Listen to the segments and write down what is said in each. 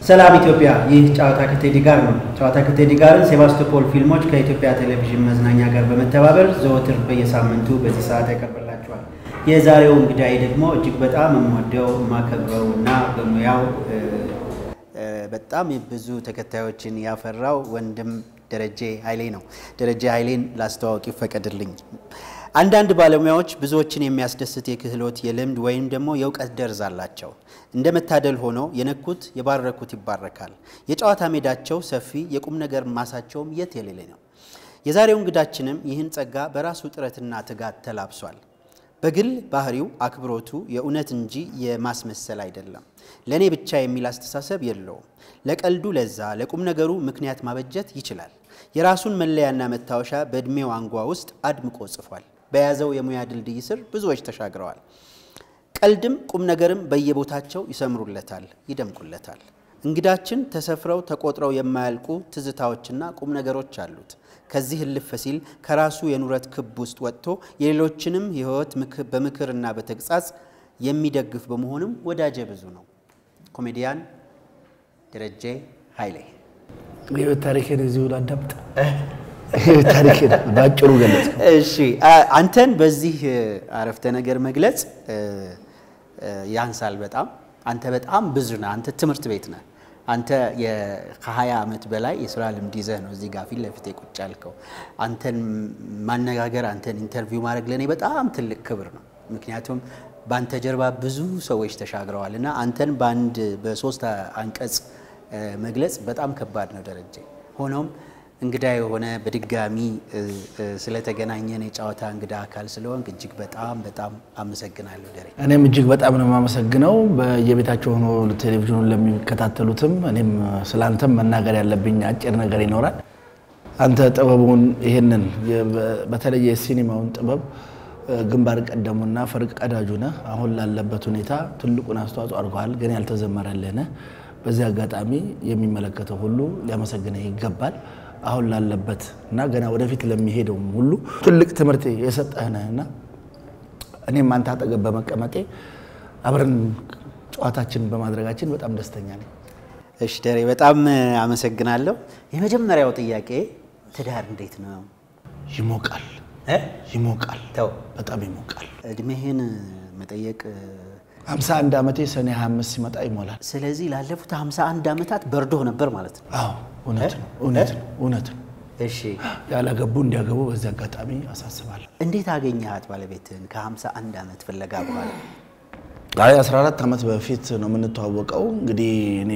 ሰላም ኢትዮጵያ፣ ይህ ጨዋታ ከቴዲ ጋር ነው። ጨዋታ ከቴዲ ጋርን ሴባስቶፖል ፊልሞች ከኢትዮጵያ ቴሌቪዥን መዝናኛ ጋር በመተባበር ዘወትር በየሳምንቱ በዚህ ሰዓት ያቀርብላችኋል። የዛሬው እንግዳይ ደግሞ እጅግ በጣም የምወደው የማከብረው እና በሙያው በጣም ብዙ ተከታዮችን ያፈራው ወንድም ደረጀ ኃይሌ ነው። ደረጀ ኃይሌን ላስተዋወቅ ይፈቀድልኝ። አንዳንድ ባለሙያዎች ብዙዎችን የሚያስደስት የክህሎት የልምድ ወይም ደግሞ የእውቀት ደርዝ አላቸው። እንደ መታደል ሆኖ የነኩት የባረኩት ይባረካል። የጨዋታ ሜዳቸው ሰፊ፣ የቁም ነገር ማሳቸውም የት የሌለ ነው። የዛሬው እንግዳችንም ይህን ጸጋ በራሱ ጥረትና ትጋት ተላብሷል። በግል ባህሪው አክብሮቱ የእውነት እንጂ የማስመሰል አይደለም። ለእኔ ብቻ የሚል አስተሳሰብ የለውም። ለቀልዱ ለዛ፣ ለቁም ነገሩ ምክንያት ማበጀት ይችላል። የራሱን መለያና መታወሻ በዕድሜው አንጓ ውስጥ አድምቆ ጽፏል። በያዘው የሙያ ድልድይ ስር ብዙዎች ተሻግረዋል። ቀልድም ቁም ነገርም በየቦታቸው ይሰምሩለታል፣ ይደምቁለታል። እንግዳችን ተሰፍረው ተቆጥረው የማያልቁ ትዝታዎችና ቁም ነገሮች አሉት። ከዚህ እልፍ ሲል ከራሱ የኑረት ክብ ውስጥ ወጥቶ የሌሎችንም ሕይወት በምክርና በተግሳጽ የሚደግፍ በመሆኑም ወዳጀ ብዙ ነው። ኮሜዲያን ደረጀ ኃይሌ የህይወት ታሪክን እዚሁ ላዳምጥ። የህይወት ታሪክን በአጭሩ ገለጽ። እሺ፣ አንተን በዚህ አረፍተ ነገር መግለጽ ያንሳል በጣም። አንተ በጣም ብዙ ነህ። አንተ ትምህርት ቤት ነህ። አንተ ከ20 ዓመት በላይ የስራ ልምድ ይዘህ ነው እዚህ ጋር ፊት ለፊት ቁጭ ያልከው። አንተን ማነጋገር፣ አንተን ኢንተርቪው ማድረግ ለእኔ በጣም ትልቅ ክብር ነው። ምክንያቱም በአንተ ጀርባ ብዙ ሰዎች ተሻግረዋል እና አንተን በአንድ በሶስት አንቀጽ መግለጽ በጣም ከባድ ነው ደረጀ። ሆኖም እንግዳ የሆነ በድጋሚ ስለተገናኘን የጨዋታ እንግዳ አካል ስለሆንክ እጅግ በጣም በጣም አመሰግናለሁ ደሬ። እኔም እጅግ በጣም ነው የማመሰግነው በየቤታቸው ሆኖ ቴሌቪዥኑን ለሚከታተሉትም። እኔም ስለ አንተም መናገር ያለብኝ አጭር ነገር ይኖራል። አንተ ጥበቡን ይህንን በተለይ የሲኒማውን ጥበብ ግንባር ቀደሙና ፈርቀዳጁ ነህ። አሁን ላለበት ሁኔታ ትልቁን አስተዋጽኦ አድርገዋል፣ ግን ያልተዘመረልህ ነህ። በዚህ አጋጣሚ የሚመለከተው ሁሉ ሊያመሰግንህ ይገባል። አሁን ላለበት እና ገና ወደፊት ለሚሄደውም ሁሉ ትልቅ ትምህርት የሰጠህ ነህና እኔም አንተ አጠገብ በመቀመጤ አብረን ጨዋታችንን በማድረጋችን በጣም ደስተኛ ነኝ። እሺ ደሬ በጣም አመሰግናለሁ። የመጀመሪያው ጥያቄ ትዳር እንዴት ነው? ይሞቃል እ? ይሞቃል፣ ተው በጣም ይሞቃል። እድሜህን መጠየቅ 51 ዓመቴ ሰኔ 25 ሲመጣ ይሞላል። ስለዚህ ላለፉት 51 ዓመታት በርዶህ ነበር ማለት ነው። አዎ እውነት ነው፣ እውነት ነው፣ እውነት ነው። እሺ ያላገቡ እንዲያገቡ በዚህ አጋጣሚ አሳስባለሁ። እንዴት አገኘሃት ባለቤትህን ከ51 ዓመት ፍለጋ በኋላ? አይ 14 ዓመት በፊት ነው የምንተዋወቀው። እንግዲህ እኔ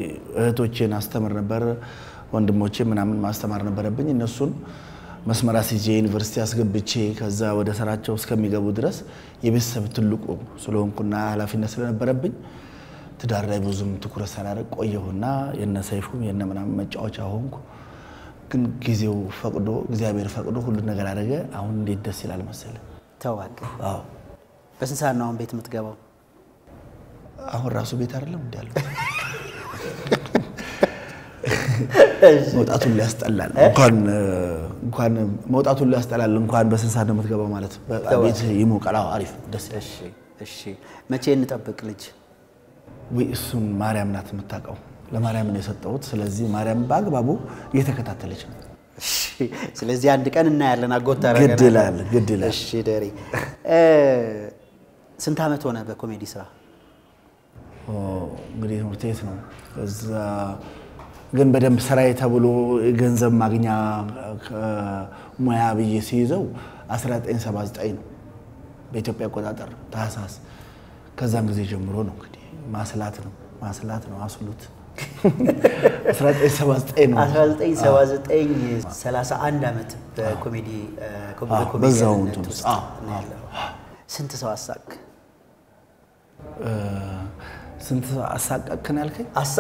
እህቶቼን አስተምር ነበር፣ ወንድሞቼ ምናምን ማስተማር ነበረብኝ። እነሱን መስመር አስይዤ ዩኒቨርሲቲ አስገብቼ ከዛ ወደ ስራቸው እስከሚገቡ ድረስ የቤተሰብ ትልቁ ስለሆንኩና ኃላፊነት ስለነበረብኝ ትዳር ላይ ብዙም ትኩረት ሳላደርግ ቆየሁና የነ ሰይፉም የነ ምናምን መጫወቻ ሆንኩ። ግን ጊዜው ፈቅዶ እግዚአብሔር ፈቅዶ ሁሉን ነገር አደረገ። አሁን እንዴት ደስ ይላል መሰለ። ተዋቅ አዎ በስንት ሰዓት ነው አሁን ቤት የምትገባው? አሁን ራሱ ቤት አይደለም እንዲ ያለው መውጣቱን ሊያስጠላል እንኳን እንኳን መውጣቱን ሊያስጠላል እንኳን በስንት ሰዓት ነው የምትገባው ማለት ቤት ይሞቃል። አዎ አሪፍ ደስ ይላል። እሺ እሺ። መቼ እንጠብቅ ልጅ? ወይ እሱን ማርያም ናት የምታውቀው። ለማርያም ነው የሰጠሁት። ስለዚህ ማርያም በአግባቡ እየተከታተለች ነው። እሺ። ስለዚህ አንድ ቀን እናያለን። አጎት ግድ ይላል ግድ ይላል። እሺ ደሬ እ ስንት ዓመት ሆነ በኮሜዲ ስራ? ኦ፣ እንግዲህ ትምህርት ቤት ነው። ከዛ ግን በደንብ ስራዬ ተብሎ ገንዘብ ማግኛ ሙያ ብዬ ሲይዘው 1979 ነው በኢትዮጵያ አቆጣጠር ታህሳስ። ከዛም ጊዜ ጀምሮ ነው እንግዲህ ማስላት ነው ማስላት ነው አስሉት 1979 ነው 1979 31 ዓመት በኮሜዲ በዛው በኮሜዲያንነት እንትን ውስጥ ውስጥ፣ አዎ፣ ነው ያለው። ስንት ሰው አሳቅ ስንት አሳቀቅን ያልከኝ? አሳ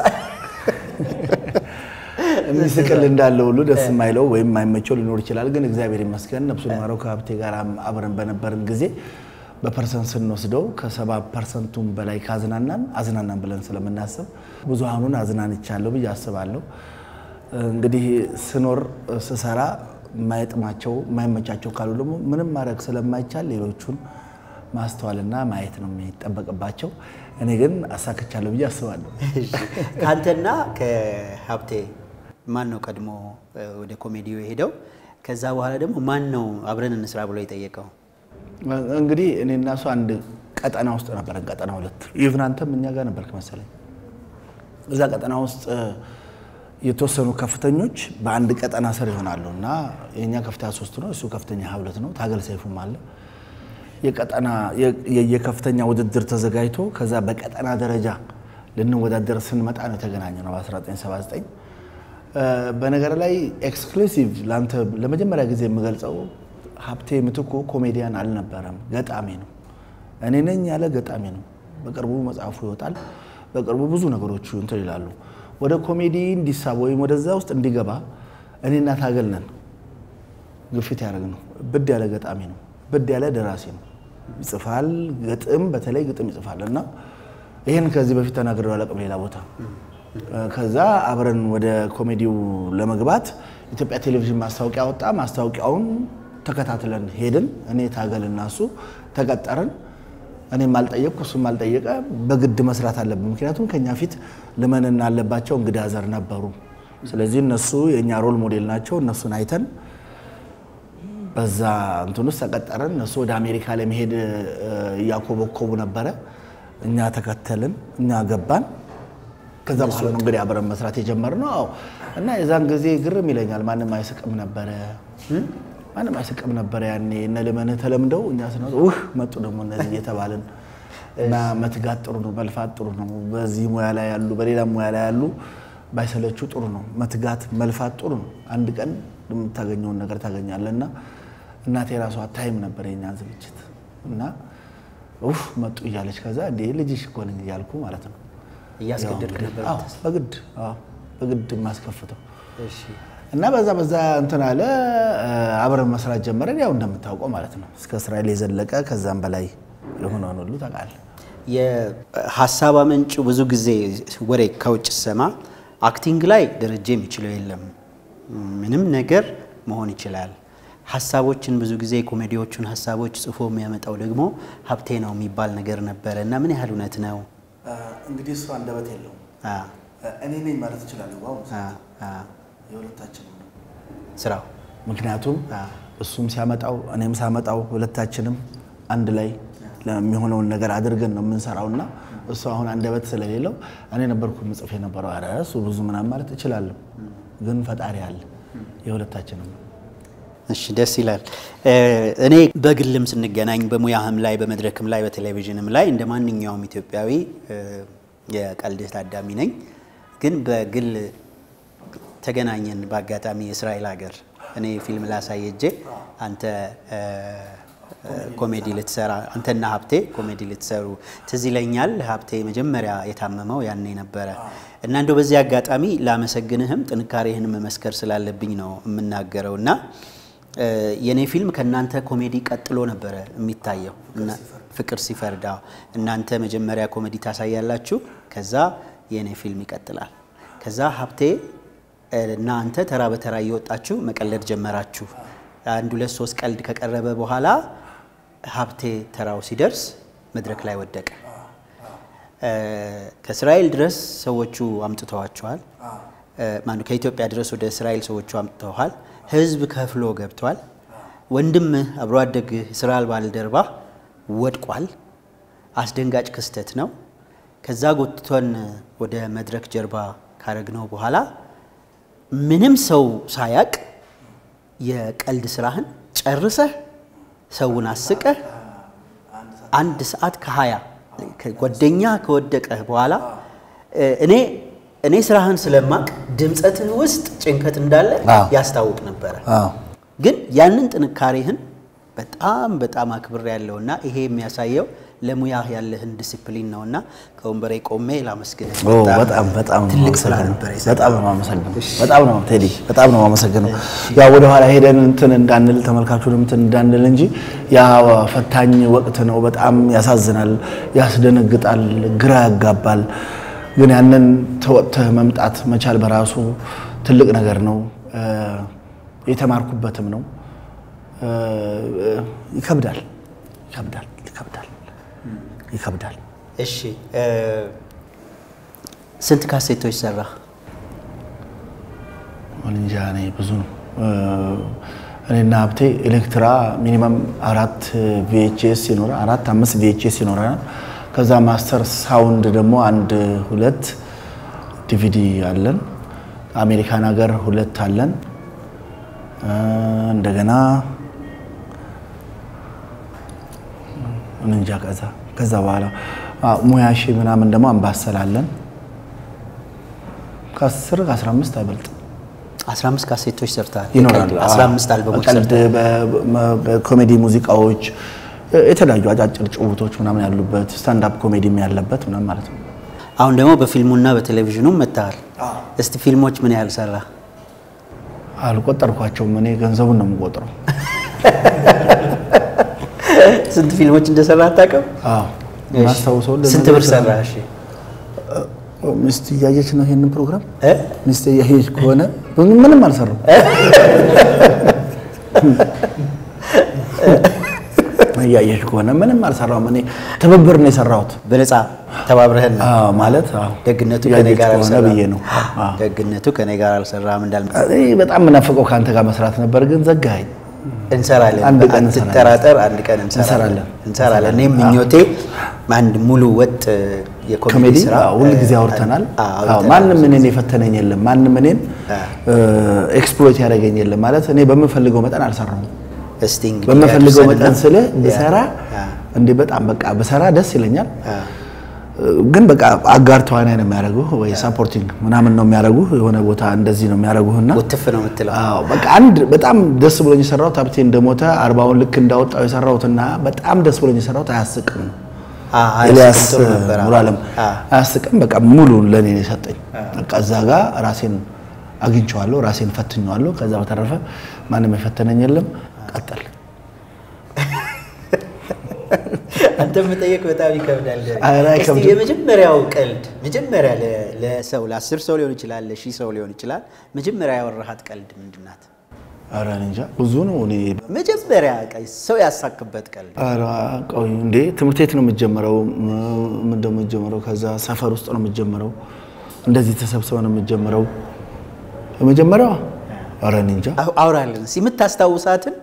የሚስቅል እንዳለ ሁሉ ደስ የማይለው ወይም የማይመቸው ሊኖር ይችላል። ግን እግዚአብሔር ይመስገን ነፍሱን ማረው ከሀብቴ ጋር አብረን በነበርን ጊዜ በፐርሰንት ስንወስደው ከሰባ ፐርሰንቱም በላይ ካዝናናን አዝናናን ብለን ስለምናስብ ብዙሃኑን አዝናንቻለሁ ብዬ አስባለሁ። እንግዲህ ስኖር ስሰራ የማይጥማቸው የማይመቻቸው ካሉ ደግሞ ምንም ማድረግ ስለማይቻል ሌሎቹን ማስተዋልና ማየት ነው የሚጠበቅባቸው። እኔ ግን አሳክቻለሁ ብዬ አስባለሁ። ከአንተና ከሀብቴ ማን ነው ቀድሞ ወደ ኮሜዲው የሄደው? ከዛ በኋላ ደግሞ ማን ነው አብረን እንስራ ብሎ የጠየቀው? እንግዲህ እኔ እና እሱ አንድ ቀጠና ውስጥ ነበረን። ቀጠና ሁለት ኢቭን አንተም እኛ ጋር ነበርክ መሰለኝ። እዛ ቀጠና ውስጥ የተወሰኑ ከፍተኞች በአንድ ቀጠና ስር ይሆናሉ እና የእኛ ከፍተኛ ሶስት ነው፣ እሱ ከፍተኛ ሀያ ሁለት ነው። ታገል ሰይፉም አለ። የቀጠና የከፍተኛ ውድድር ተዘጋጅቶ ከዛ በቀጠና ደረጃ ልንወዳደር ስንመጣ ነው የተገናኘ ነው በ1979 በነገር ላይ ኤክስክሉሲቭ ለአንተ ለመጀመሪያ ጊዜ የምገልጸው ሀብቴ ምትኩ ኮሜዲያን አልነበረም፣ ገጣሚ ነው። እኔ ነኝ ያለ ገጣሚ ነው። በቅርቡ መጽሐፉ ይወጣል። በቅርቡ ብዙ ነገሮች እንትን ይላሉ። ወደ ኮሜዲ እንዲሳብ ወይም ወደዛ ውስጥ እንዲገባ እኔና ታገል ነን ግፊት ያደረግ ነው። ብድ ያለ ገጣሚ ነው። ብድ ያለ ደራሲ ነው። ይጽፋል፣ ግጥም በተለይ ግጥም ይጽፋል እና ይህን ከዚህ በፊት ተናግሬው አላውቅም ሌላ ቦታ ከዛ አብረን ወደ ኮሜዲው ለመግባት ኢትዮጵያ ቴሌቪዥን ማስታወቂያ ወጣ። ማስታወቂያውን ተከታትለን ሄድን። እኔ ታገል እና እሱ ተቀጠርን። እኔም አልጠየቅኩ እሱም አልጠየቀ። በግድ መስራት አለብን። ምክንያቱም ከኛ ፊት ልመንና አለባቸው እንግዳ ዘር ነበሩ። ስለዚህ እነሱ የእኛ ሮል ሞዴል ናቸው። እነሱን አይተን በዛ እንትን ውስጥ ተቀጠርን። እነሱ ወደ አሜሪካ ለመሄድ እያኮበኮቡ ነበረ። እኛ ተከተልን፣ እኛ ገባን። ከዛ በኋላ ነው እንግዲህ አብረን መስራት የጀመርነው። አዎ እና የዛን ጊዜ ግርም ይለኛል። ማንም አይስቅም ነበረ፣ ማንም አይስቅም ነበረ። ያኔ እነ ልመንህ ተለምደው እኛ ስነ ውህ መጡ ደግሞ እነዚህ እየተባልን እና መትጋት ጥሩ ነው፣ መልፋት ጥሩ ነው። በዚህ ሙያ ላይ ያሉ በሌላ ሙያ ላይ ያሉ ባይሰለችው ጥሩ ነው። መትጋት መልፋት ጥሩ ነው። አንድ ቀን የምታገኘውን ነገር ታገኛለህ። እና እናቴ የራሷ ታይም ነበር የኛን ዝግጅት እና ውህ መጡ እያለች ከዛ እንዴ ልጅሽ እኮ ነኝ እያልኩ ማለት ነው እያስገደድክ ነበር? አዎ፣ በግድ አዎ፣ በግድ የማስከፍተው እሺ። እና በዛ በዛ እንትን አለ አብረን መስራት ጀመረን። ያው እንደምታውቀው ማለት ነው እስከ እስራኤል የዘለቀ ከዛም በላይ የሆነውን ሁሉ ታውቃለህ። የሀሳብ አመንጩ ብዙ ጊዜ ወሬ ከውጭ ሰማ አክቲንግ ላይ ደረጃ የሚችለው የለም፣ ምንም ነገር መሆን ይችላል። ሀሳቦችን ብዙ ጊዜ ኮሜዲዎቹን ሀሳቦች ጽፎ የሚያመጣው ደግሞ ሀብቴ ነው የሚባል ነገር ነበረ እና ምን ያህል እውነት ነው? እንግዲህ እሱ አንደበት የለውም። አ እኔ ነኝ ማለት እችላለሁ። በአሁኑ አ ሰዓት አ የሁለታችንም ነው። ስራው ምክንያቱም አ እሱም ሲያመጣው እኔም ሳመጣው ሁለታችንም አንድ ላይ ለሚሆነውን ነገር አድርገን ነው የምንሰራው እና እሱ አሁን አንደበት ስለሌለው እኔ ነበርኩ ምጽፍ የነበረው። ኧረ እሱ ብዙ ምናምን ማለት እችላለሁ፣ ግን ፈጣሪ አለ የሁለታችንም ነው። እሺ ደስ ይላል። እኔ በግልም ስንገናኝ በሙያህም ላይ በመድረክም ላይ በቴሌቪዥንም ላይ እንደ ማንኛውም ኢትዮጵያዊ የቀልድ ታዳሚ ነኝ። ግን በግል ተገናኘን በአጋጣሚ የእስራኤል ሀገር እኔ ፊልም ላሳይ ሄጄ አንተ ኮሜዲ ልትሰራ አንተና ሀብቴ ኮሜዲ ልትሰሩ ትዝ ይለኛል። ሀብቴ መጀመሪያ የታመመው ያኔ ነበረ እና እንደው በዚህ አጋጣሚ ላመሰግንህም ጥንካሬህን መመስከር ስላለብኝ ነው የምናገረው እና የእኔ ፊልም ከእናንተ ኮሜዲ ቀጥሎ ነበረ የሚታየው። ፍቅር ሲፈርዳ እናንተ መጀመሪያ ኮሜዲ ታሳያላችሁ፣ ከዛ የእኔ ፊልም ይቀጥላል። ከዛ ሀብቴ እና አንተ ተራ በተራ እየወጣችሁ መቀለድ ጀመራችሁ። አንድ ሁለት ሶስት ቀልድ ከቀረበ በኋላ ሀብቴ ተራው ሲደርስ መድረክ ላይ ወደቀ። ከእስራኤል ድረስ ሰዎቹ አምጥተዋቸዋል። ማነው ከኢትዮጵያ ድረስ ወደ እስራኤል ሰዎቹ አምጥተዋል። ህዝብ ከፍሎ ገብቷል። ወንድምህ አብሮ አደግህ ስራ ባልደረባ ወድቋል። አስደንጋጭ ክስተት ነው። ከዛ ጎትቶን ወደ መድረክ ጀርባ ካረግነው በኋላ ምንም ሰው ሳያቅ የቀልድ ስራህን ጨርሰህ ሰውን አስቀህ አንድ ሰዓት ከሀያ ጓደኛ ከወደቀህ በኋላ እኔ እኔ ስራህን ስለማቅ ድምፀትህ ውስጥ ጭንቀት እንዳለ አዎ። ያስታውቅ ነበረ። አዎ ግን ያንን ጥንካሬህን በጣም በጣም አክብር ያለውና ይሄ የሚያሳየው ለሙያህ ያለህን ዲሲፕሊን ነውና ከወንበሬ ቆሜ ላመስግንህ። ኦ በጣም በጣም ነው ትልቅ ስራ የማመሰግነው። ነበር የሰራው። በጣም ነው የማመሰግነው። በጣም ነው ቴዲ፣ በጣም ነው የማመሰግነው። ያው ወደ ኋላ ሄደን እንትን እንዳንል ተመልካቹን እንትን እንዳንል እንጂ ያ ፈታኝ ወቅት ነው። በጣም ያሳዝናል፣ ያስደነግጣል፣ ግራ ያጋባል። ግን ያንን ተወጥተህ መምጣት መቻል በራሱ ትልቅ ነገር ነው። እ የተማርኩበትም ነው። እ ይከብዳል፣ ይከብዳል፣ ይከብዳል። ይከብዳል። እሺ እ፣ ስንት ካሴቶች ሰራ? እንጃ እኔ ብዙ ነው። እ፣ እኔና ሀብቴ ኤሌክትራ ሚኒመም አራት ቪኤችኤስ ይኖራል፣ አራት አምስት ቪኤችኤስ ይኖረናል። ከዛ ማስተር ሳውንድ ደግሞ አንድ ሁለት ዲቪዲ አለን። አሜሪካን ሀገር ሁለት አለን። እ፣ እንደገና እንጃ ከዛ ከዛ በኋላ አ፣ ሙያሺ ምናምን ደግሞ አምባሰል አለን። ከአስር ከአስራ አምስት አይበልጥ 15 ካሴቶች ሰርተሃል። ይኖራሉ። 15 አልበሞች ቀልድ፣ ሰርተሃል። በ- በ- በኮሜዲ ሙዚቃዎች፣ የተለያዩ አጫጭር ጭውቶች ምናምን ያሉበት ስታንዳፕ ኮሜዲም ያለበት ምናምን ማለት ነው። አሁን ደግሞ በፊልሙና በቴሌቪዥኑም መጥተሃል። እስቲ ፊልሞች ምን ያህል ሰራ? አልቆጠርኳቸውም። እኔ ገንዘቡን ነው የምቆጥረው። ስንት ፊልሞች እንደሰራ አታውቅም? አዎ እሺ። ማስታውሰው ስንት ብር ሰራ? እሺ ሚስት እያየች ነው ይሄንን ፕሮግራም እ? ሚስት እያየች ከሆነ ምንም አልሰራም። እያየች ከሆነ ምንም አልሰራውም። እኔ ትብብር ነው የሰራሁት። በነፃ ተባብረህን ነው። አዎ ማለት አዎ ደግነቱ ከኔ እያየች ጋር ከሆነ አልሰራም ብዬ ነው። አዎ ደግነቱ ከኔ ጋር አልሰራም እንዳል እኔ በጣም የምናፍቀው ከአንተ ጋር መስራት ነበር፣ ግን ዘጋኸኝ። እንሰራለን። አንድ ቀን አትጠራጠር፣ አንድ ቀን እንሰራለን እንሰራለን። እንሰራለን። እኔም ምኞቴ አንድ ሙሉ ወጥ የኮሜዲ ኮሜዲ ስራ ሁል ጊዜ አውርተናል። አዎ፣ አዎ፣ አውርተናል። ማንም እኔን የፈተነኝ የለም። ማንም እኔን አዎ። ኤክስፕሎይት ያደረገኝ የለም። ማለት እኔ በምፈልገው መጠን አልሰራሁም። እስቲ እንግዲህ በምፈልገው ያድርሰንና- መጠን ስልህ ብሰራ ያ፣ እንዴ በጣም በቃ ብሰራ ደስ ይለኛል። ያ፣ ግን በቃ አጋር ተዋናይ ነው የሚያደርጉህ ወይ ሳፖርቲንግ ምናምን ነው የሚያደርጉህ የሆነ ቦታ እንደዚህ ነው የሚያደርጉህና ውትፍ ነው የምትለው። አዎ በቃ አንድ በጣም ደስ ብሎኝ የሰራሁት ሀብቴ እንደሞተ አርባውን ልክ እንዳወጣው የሰራሁትና በጣም ደስ ብሎኝ የሰራሁት አያስቅም ነው። አ- አ- ኤልያስ ጥሩ ነበር። አዎ። ሙሉዓለም አ፣ አያስቅም። በቃ ሙሉ ለእኔ ነው የሰጠኝ። በቃ እዛ ጋር ራሴን አግኝቼዋለሁ፣ ራሴን ፈትኜዋለሁ። ከዛ በተረፈ ማንም የፈተነኝ የለም። ቀጠል አንተ መጠየቅ በጣም ይከብዳል። ኧረ እስቲ አይከብድም። የመጀመሪያው ቀልድ መጀመሪያ ለ- ለሰው ለአስር ሰው ሊሆን ይችላል፣ ለሺህ ሰው ሊሆን ይችላል። መጀመሪያ ያወራሃት ቀልድ ምንድን ናት? ኧረ እኔ እንጃ ብዙ ነው። እኔ መጀመሪያ ቀ- ሰው ያሳክበት ቀልድ ኧረ ቆይ እንዴ ትምህርት ቤት ነው የምጀምረው። ምን ደግሞ የምጀምረው ከዛ ሰፈር ውስጥ ነው የምጀምረው። እንደዚህ ተሰብስበ ነው የምጀምረው። የመጀመሪያዋ ኧረ እኔ እንጃ አሁ- አውራልን እስኪ የምታስታውሳትን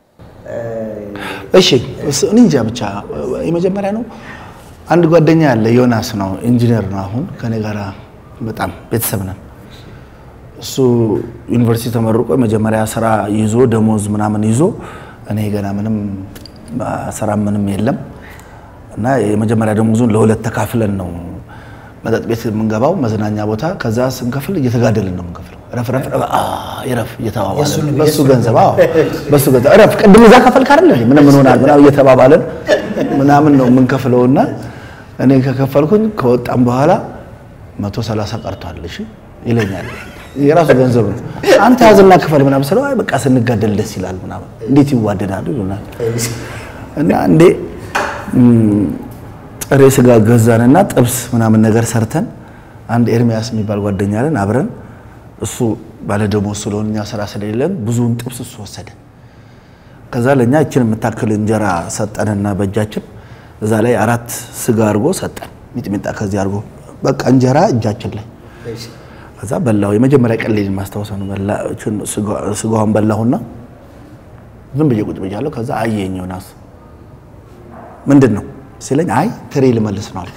እሺ እስ- እኔ እንጃ ብቻ የመጀመሪያ ነው። አንድ ጓደኛ ያለ ዮናስ ነው ኢንጂነር ነው። አሁን ከኔ ጋር በጣም ቤተሰብ ነን። እሱ ዩኒቨርሲቲ ተመርቆ የመጀመሪያ ስራ ይዞ ደሞዝ ምናምን ይዞ እኔ ገና ምንም ስራ ምንም የለም እና የመጀመሪያ ደሞዙን ለሁለት ተካፍለን ነው መጠጥ ቤት የምንገባው መዝናኛ ቦታ። ከዛ ስንከፍል እየተጋደልን ነው የምንከፍለው። ረፍ ረፍ ረፍ፣ አ ይረፍ እየተባባለን በሱ ገንዘብ አዎ፣ በሱ ገንዘብ ረፍ ቅድም እዛ ከፈልክ አይደል እንዴ? ምን ምን ሆናል ምናምን እየተባባለን ምናምን ነው የምንከፍለውና እኔ ከከፈልኩኝ ከወጣም በኋላ መቶ ሰላሳ ቀርቷል እሺ ይለኛል። የራሱ ገንዘብ ነው። አንተ ያዝና ክፈል ምናምን ስለው አይ በቃ ስንጋደል ደስ ይላል ምናምን እንዴት ይዋደዳሉ ይሉናል። እና እንዴ ም፣ ጥሬ ስጋ ገዛንና ጥብስ ምናምን ነገር ሰርተን አንድ ኤርሚያስ የሚባል ጓደኛ አለን አብረን እሱ ባለደሞዝ ስለሆነ እኛ ስራ ስለሌለን ብዙውን ጥብስ እሱ ወሰደ። ከዛ ለእኛ እችን የምታክል እንጀራ ሰጠንና በእጃችን እዛ ላይ አራት ስጋ አድርጎ ሰጠን፣ ሚጥሚጣ ከዚህ አድርጎ በቃ እንጀራ እጃችን ላይ ከዛ በላው። የመጀመሪያ ቀን ልጅ ማስታወሰ ነው። በላ እችን ስጋ- ስጋዋን በላሁና ዝም ብዬ ቁጭ ብያለሁ። ከዛ አየኝ ዮናስ ምንድን ነው ሲለኝ፣ አይ ትሪ ልመልስ ነው አለ።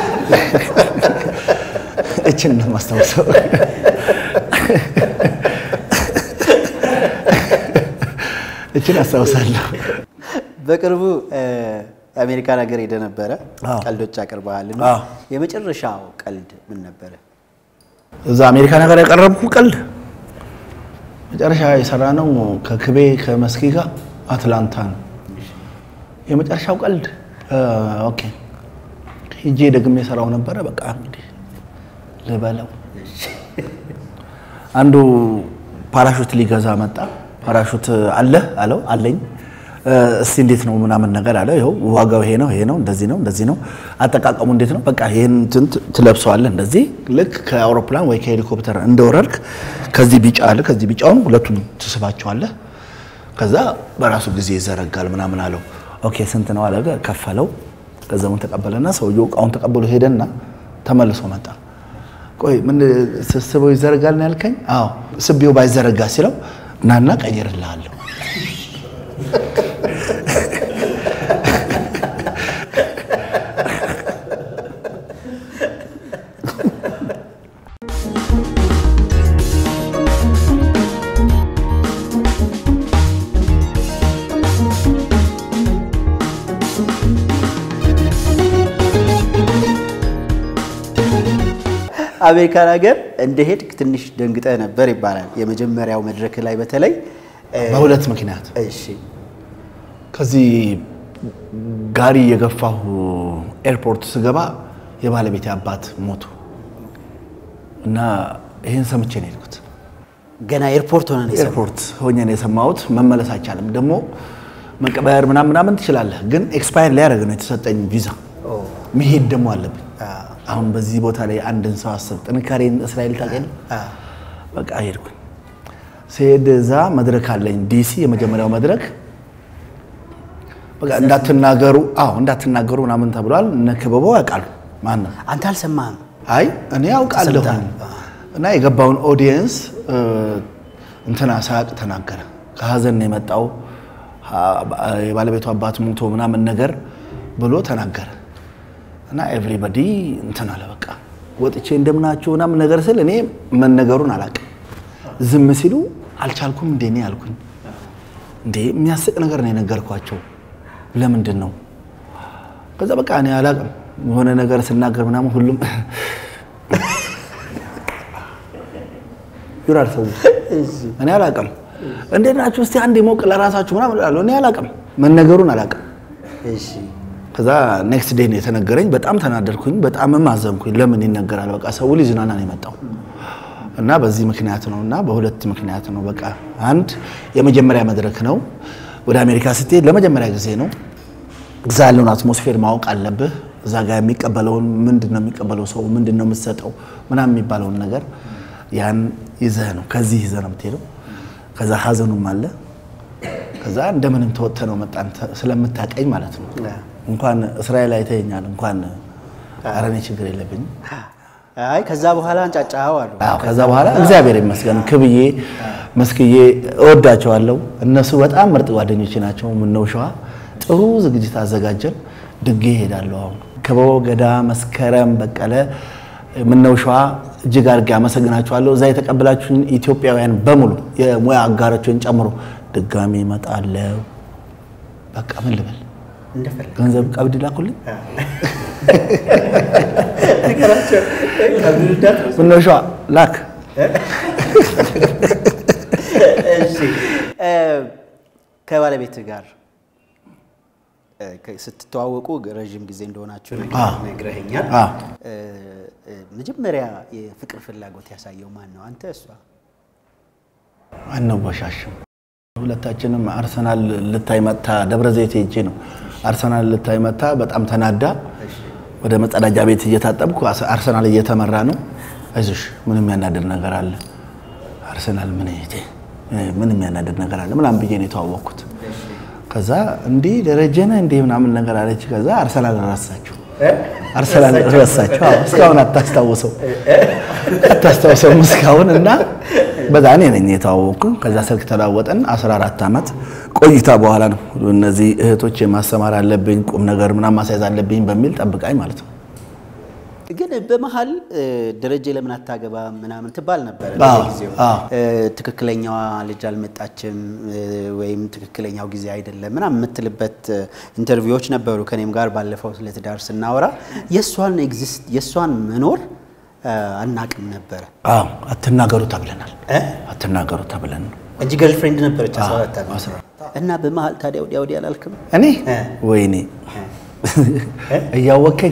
እችን ነው ማስታወሰው። እችን አስታውሳለሁ። በቅርቡ እ፣ አሜሪካን ሀገር ሄደ ነበረ። አዎ። ቀልዶች አቅርበሃል። እና አዎ። የመጨረሻው ቀልድ ምን ነበረ? እዛ አሜሪካ ነገር ያቀረብኩ ቀልድ መጨረሻ የሰራ ነው ከክቤ ከመስኪ ጋር አትላንታ ነው የመጨረሻው ቀልድ። እ፣ ኦኬ ሂጄ ደግሜ የሰራው ነበረ። በቃ እንግዲህ ልበለው። አንዱ ፓራሹት ሊገዛ መጣ። ፓራሹት አለ አለው አለኝ። እ፣ እስቲ እንዴት ነው ምናምን ነገር አለ። ይኸው ዋጋው ይሄ ነው ይሄ ነው እንደዚህ ነው እንደዚህ ነው። አጠቃቀሙ እንዴት ነው? በቃ ይሄን እንትን ትለብሰዋለህ እንደዚህ ልክ ከአውሮፕላን ወይ ከሄሊኮፕተር እንደወረድክ ከዚህ ቢጫ አለ ከዚህ ቢጫውን ሁለቱን ትስባቸዋለህ። ከዛ በራሱ ጊዜ ይዘረጋል ምናምን አለው። ኦኬ ስንት ነው አለ። ከፈለው። ገንዘቡን ተቀበለና ሰውየው እቃውን ተቀብሎ ሄደና ተመልሶ መጣ። ቆይ ምን ስስበው ይዘረጋል ነው ያልከኝ? አዎ ስቤው ባይዘረጋ ሲለው ናና ቀይርልሃለሁ። አሜሪካን ሀገር እንደሄድክ ትንሽ ደንግጠ ነበር ይባላል። የመጀመሪያው መድረክ ላይ በተለይ በሁለት ምክንያት እሺ ከዚህ ጋሪ የገፋሁ ኤርፖርት ስገባ የባለቤቴ አባት ሞቱ እና ይህን ሰምቼ ነው የሄድኩት። ገና ኤርፖርት ሆነ ነው የሰማው። ኤርፖርት ሆኜ ነው የሰማሁት። መመለስ አይቻልም። ደግሞ መቀበያር ምናምን ምናምን ትችላለህ፣ ግን ኤክስፓየር ሊያደርግ ነው የተሰጠኝ ቪዛ። መሄድ ደግሞ አለብኝ። አሁን በዚህ ቦታ ላይ አንድን ሰው አስብ። ጥንካሬን እስራኤል ታውቂያለህ? በቃ ሄድኩኝ። ስሄድ እዛ መድረክ አለኝ ዲሲ፣ የመጀመሪያው መድረክ በቃ እንዳትናገሩ፣ አዎ እንዳትናገሩ ምናምን ተብሏል። እነ ክበበው ያውቃሉ። ማን ነው? አንተ አልሰማህም? አይ እኔ ያውቃለሁ። ሰምተሃል? እና የገባውን ኦዲየንስ እንትና ሳያቅ ተናገረ። ከሀዘን ነው የመጣው የባለቤቱ አባት ሞቶ ምናምን ነገር ብሎ ተናገረ። እና ኤቭሪባዲ እንትን አለ። በቃ ወጥቼ እንደምናችሁ ምናምን ነገር ስል እኔ መነገሩን አላውቅም። ዝም ሲሉ አልቻልኩም። እንዴ እኔ አልኩኝ እንዴ የሚያስቅ ነገር ነው የነገርኳቸው። ለምንድን ነው ከዛ በቃ እኔ አላውቅም የሆነ ነገር ስናገር ምናምን ሁሉም ይራር ሰው እኔ አላውቅም። እንዴት ናችሁ እስቲ አንድ ሞቅ ለራሳችሁ ምናምን እላለሁ። እኔ አላውቅም መነገሩን አላውቅም። እሺ ከዛ ኔክስት ዴይ ነው የተነገረኝ። በጣም ተናደድኩኝ፣ በጣምም አዘንኩኝ። ለምን ይነገራል? በቃ ሰው ሊዝናና ነው የመጣው እና በዚህ ምክንያት ነው እና በሁለት ምክንያት ነው። በቃ አንድ የመጀመሪያ መድረክ ነው። ወደ አሜሪካ ስትሄድ ለመጀመሪያ ጊዜ ነው። እዛ ያለውን አትሞስፌር ማወቅ አለብህ። እዛ ጋር የሚቀበለውን ምንድን ነው የሚቀበለው ሰው ምንድን ነው የምትሰጠው ምናምን የሚባለውን ነገር ያን ይዘህ ነው ከዚህ ይዘህ ነው የምትሄደው። ከዛ ሀዘኑም አለ። ከዛ እንደምንም ተወጥተህ ነው መጣን ስለምታቀኝ ማለት ነው። እንኳን እስራኤል አይተኸኛል እንኳን ኧረ እኔ ችግር የለብኝም። አይ ከዛ በኋላ አንጫጫኸው አሉ። አዎ ከዛ በኋላ እግዚአብሔር ይመስገን ክብዬ መስክዬ እወዳቸዋለሁ። እነሱ በጣም ምርጥ ጓደኞቼ ናቸው። ምነው ሸዋ ጥሩ ዝግጅት አዘጋጀን። ድጌ እሄዳለሁ። አሁን ክበቦ ገዳ፣ መስከረም በቀለ፣ ምነው ሸዋ እጅግ አድርጌ አመሰግናችኋለሁ። እዛ የተቀበላችሁን ኢትዮጵያውያን በሙሉ የሙያ አጋሮችን ጨምሮ ድጋሜ እመጣለሁ። በቃ ምን ልበል? እንደፈለግ ገንዘብ ቀብድ ላኩልኝ። ነገራቸው ከብዱዳት ምነው ሸዋ ላክ። እሺ እ ከባለቤት ጋር እ ከ- ስትተዋወቁ ረዥም ጊዜ እንደሆናችሁ አ። ነግረኸኛል። አ። እ እ መጀመሪያ የፍቅር ፍላጎት ያሳየው ማን ነው? አንተ እሷ? አነወሻሽም ሁለታችንም አርሰናል ልታይ መታ ደብረ ዘይት ሄጄ ነው። አርሰናል ልታይ መታ በጣም ተናዳ ወደ መጸዳጃ ቤት እየታጠብኩ አስ- አርሰናል እየተመራ ነው። አይዞሽ ምን የሚያናድድ ነገር አለ? አርሰናል ምን ይሄ ምን የሚያናድድ ነገር አለ ምናምን ብዬ ነው የተዋወቅኩት። ከዛ እንዲህ ደረጀ ነህ እንዲህ ምናምን ነገር አለች። ከዛ አርሰናል ረሳችሁ አርሰናል ረሳችሁ። አዎ፣ እስካሁን አታስታውሰው አታስታውሰውም እስካሁን እና በዛ እኔ ነኝ የተዋወቅኩ። ከዛ ስልክ ተለዋወጠን 14 ዓመት ቆይታ በኋላ ነው እነዚህ እህቶች ማስተማር አለብኝ ቁም ነገር ምናምን ማስያዝ አለብኝ በሚል ጠብቃኝ ማለት ነው። ግን በመሀል እ ደረጀ ለምን አታገባ ምናምን ትባል ነበረ አዎ፣ በጊዜው። አዎ። እ ትክክለኛዋ ልጅ አልመጣችም እ ወይም ትክክለኛው ጊዜ አይደለም ምናምን የምትልበት እ ኢንተርቪዎች ነበሩ። ከኔም ጋር ባለፈው ስለ ትዳር ስናወራ የእሷን ኤግዚስት የእሷን መኖር እ አናቅም ነበረ አዎ አትናገሩ ተብለናል። እ አትናገሩ ተብለን ነው እንጂ ገርልፍሬንድ ነበረች 14 ዓመት አስራ እና በመሀል ታዲያ ወዲያ ወዲያ አላልክም? እኔ እ ወይኔ እያወከኝ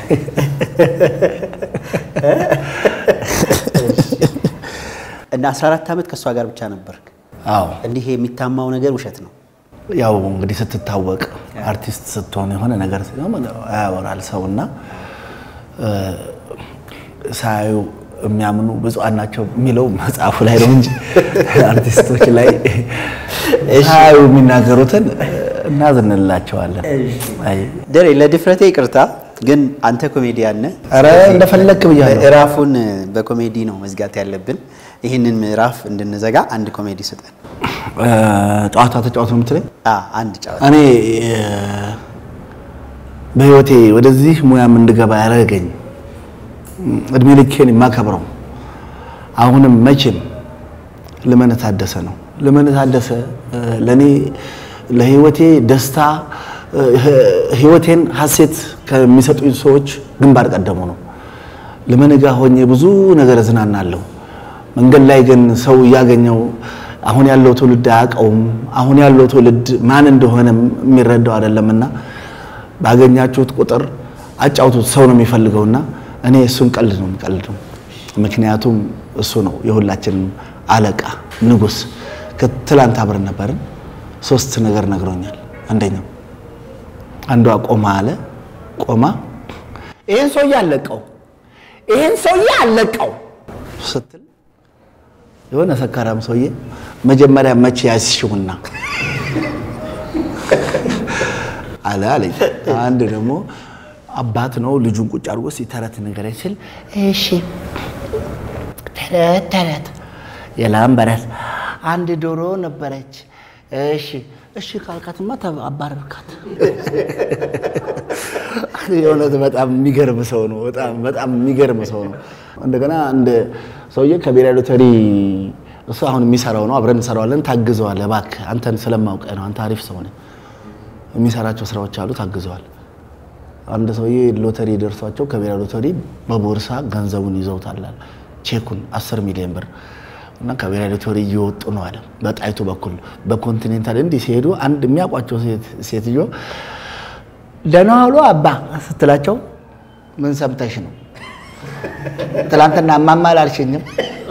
እና 14 ዓመት ከእሷ ጋር ብቻ ነበርክ። አዎ እንዲህ የሚታማው ነገር ውሸት ነው። ያው እንግዲህ ስትታወቅ አርቲስት ስትሆን የሆነ ነገር ሲሆን ያወራል ሰውና እ ሳያዩ የሚያምኑ ብፁዓን ናቸው የሚለው መጽሐፉ ላይ ነው እንጂ አርቲስቶች ላይ ሳያዩ የሚናገሩትን እናዝንላቸዋለን። አይ ደሬ ለድፍረቴ ይቅርታ፣ ግን አንተ ኮሜዲያን ነህ። ኧረ እንደፈለክ ብያለሁ። ምዕራፉን በኮሜዲ ነው መዝጋት ያለብን። ይህንን ምዕራፍ እንድንዘጋ አንድ ኮሜዲ ስጠን። እ፣ ጨዋታ ተጫወት ነው የምትለኝ? አ አንድ ጨዋታ እኔ እ፣ በህይወቴ ወደዚህ ሙያም እንድገባ ያደረገኝ እድሜ ልኬን የማከብረው አሁንም መቼም ልመነ ታደሰ ነው። ልመነ ታደሰ እ፣ ለእኔ ለህይወቴ ደስታ እ፣ ህይወቴን ሀሴት ከሚሰጡኝ ሰዎች ግንባር ቀደሙ ነው። ልመነ ጋ ሆኜ ብዙ ነገር እዝናናለሁ። መንገድ ላይ ግን ሰው እያገኘው አሁን ያለው ትውልድ አያውቀውም። አሁን ያለው ትውልድ ማን እንደሆነ የሚረዳው አይደለምና ባገኛችሁት ቁጥር አጫውቱት። ሰው ነው የሚፈልገውና እኔ እሱን ቀልድ ነው የምቀልደው። ምክንያቱም እሱ ነው የሁላችንም አለቃ ንጉሥ። ከትላንት አብረን ነበርን። ሶስት ነገር ነግሮኛል። አንደኛው አንዷ ቆማ አለ ቆማ ይህን ሰውዬ አለቀው ይህን ሰውዬ አለቀው ስትል የሆነ ሰካራም ሰውዬ መጀመሪያ መቼ ያስሽውና አለ አለኝ። አንድ ደግሞ አባት ነው ልጁን ቁጭ አድርጎ ሲተረት ነገር ሲል እሺ ተረት ተረት የላም በረት አንድ ዶሮ ነበረች። እሺ እሺ ካልካትማ አባረርካት። የእውነት በጣም የሚገርም ሰው ነው። በጣም በጣም የሚገርም ሰው ነው። እንደገና አንድ ሰውዬ ከብሔራዊ ሎተሪ እሱ አሁን የሚሰራው ነው፣ አብረን እንሰራዋለን። ታግዘዋለህ እባክህ፣ አንተን ስለማውቀ ነው። አንተ አሪፍ ሰው ነህ። የሚሰራቸው ስራዎች አሉ፣ ታግዘዋል። አንድ ሰውዬ ሎተሪ ደርሷቸው ከብሔራዊ ሎተሪ በቦርሳ ገንዘቡን ይዘውታል፣ ቼኩን አስር ሚሊዮን ብር እና ከብሔራዊ ሎተሪ እየወጡ ነው አለ። በጣይቱ በኩል በኮንቲኔንታል እንዲህ ሲሄዱ አንድ የሚያውቋቸው ሴትዮ ደህና ዋሉ አባ ስትላቸው ምን ሰምተሽ ነው? ትላንትና እማማ አላልሽኝም?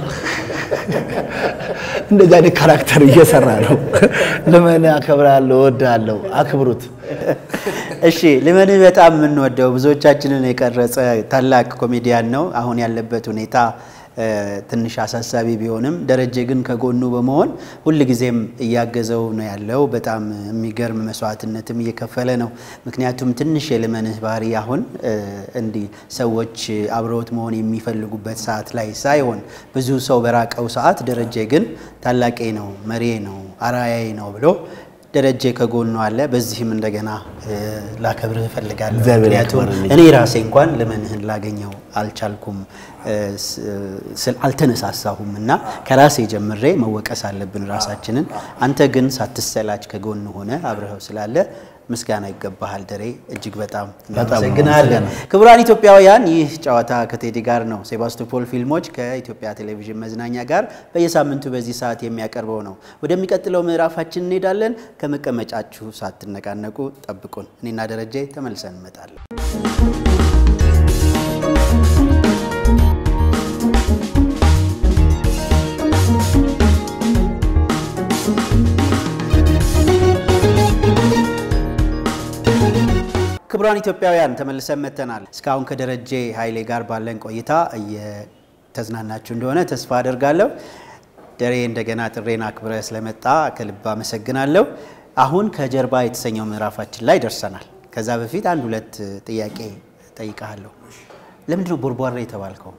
እንደዚህ አይነት ካራክተር እየሰራ ነው። ልመን አከብራለሁ፣ እወድሃለሁ፣ አክብሩት። እሺ ልመንህ በጣም የምንወደው ብዙዎቻችንን የቀረጸ ታላቅ ኮሜዲያን ነው። አሁን ያለበት ሁኔታ እ፣ ትንሽ አሳሳቢ ቢሆንም ደረጀ ግን ከጎኑ በመሆን ሁልጊዜም እያገዘው ነው ያለው። በጣም የሚገርም መስዋዕትነትም እየከፈለ ነው። ምክንያቱም ትንሽ የልመንህ ባህሪ አሁን እ፣ እንዲህ ሰዎች አብረውት መሆን የሚፈልጉበት ሰዓት ላይ ሳይሆን ብዙ ሰው በራቀው ሰዓት ደረጀ ግን ታላቄ ነው፣ መሪዬ ነው፣ አራያዬ ነው ብሎ ደረጀ ከጎኑ አለ። በዚህም እንደገና እ፣ ላከብርህ እፈልጋለሁ። እግዚአብሔር ምክንያቱም ያክብርልኝ። እኔ ራሴ እንኳን ልመንህን ላገኘው አልቻልኩም፣ እ፣ ስ- ስል አልተነሳሳሁም እና ከራሴ ጀምሬ መወቀስ አለብን ራሳችንን። አንተ ግን ሳትሰላች ከጎን ሆነ አብረኸው ስላለ ምስጋና ይገባሃል ደሬ። እጅግ በጣም እናመሰግናለን። ክቡራን ኢትዮጵያውያን ይህ ጨዋታ ከቴዲ ጋር ነው። ሴባስቶፖል ፊልሞች ከኢትዮጵያ ቴሌቪዥን መዝናኛ ጋር በየሳምንቱ በዚህ ሰዓት የሚያቀርበው ነው። ወደሚቀጥለው ምዕራፋችን እንሄዳለን። ከመቀመጫችሁ ሳትነቃነቁ ጠብቁን። እኔና ደረጀ ተመልሰን እንመጣለን። ክቡራን ኢትዮጵያውያን ተመልሰን መጥተናል። እስካሁን ከደረጀ ኃይሌ ጋር ባለን ቆይታ እየተዝናናችሁ እንደሆነ ተስፋ አደርጋለሁ። ደሬ እንደገና ጥሬን አክብረ ስለመጣ ከልብ አመሰግናለሁ። አሁን ከጀርባ የተሰኘው ምዕራፋችን ላይ ደርሰናል። ከዛ በፊት አንድ ሁለት ጥያቄ ጠይቀሃለሁ። ለምንድነው ቦርቧሬ የተባልከው?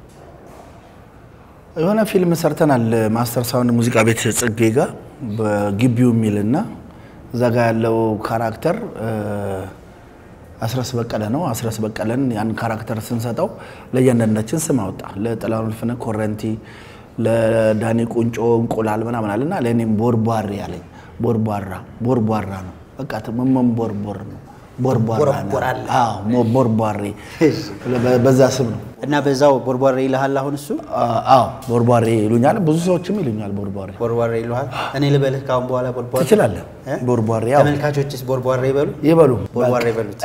የሆነ ፊልም ሰርተናል ማስተር ሳውንድ ሙዚቃ ቤት ጽጌ ጋር በግቢው የሚልና እዛ ጋር ያለው ካራክተር እ፣ አስረስ በቀለ ነው። አስረስ በቀለን ያን ካራክተር ስንሰጠው ለእያንዳንዳችን ስም አወጣ። ለጥላሁን ልፍነ ኮረንቲ፣ ለዳኒ ቁንጮ እንቁላል ምናምን አለና ለእኔም ቦርቧሬ ያለኝ ቦርቧራ ቦርቧራ ነው። በቃ ትመመን ቦርቦር ነው ቦርቧራ ነው። ቦርቦራለህ። አዎ ሞ- ቦርቧሬ በ- በዛ ስም ነው። እና በዛው ቦርቧሬ ይልሃል። አሁን እሱ አዎ ቦርቧሬ ይሉኛል። ብዙ ሰዎችም ይሉኛል ቦርቧሬ። ቦርቧሬ ይልሃል። እኔ ልበልህ ካሁን በኋላ ቦርቧሬ ትችላለህ። እ? ቦርቧሬ ያው ተመልካቾችስ ቦርቧሬ ይበሉ ይበሉ። ቦርቧሬ ይበሉት።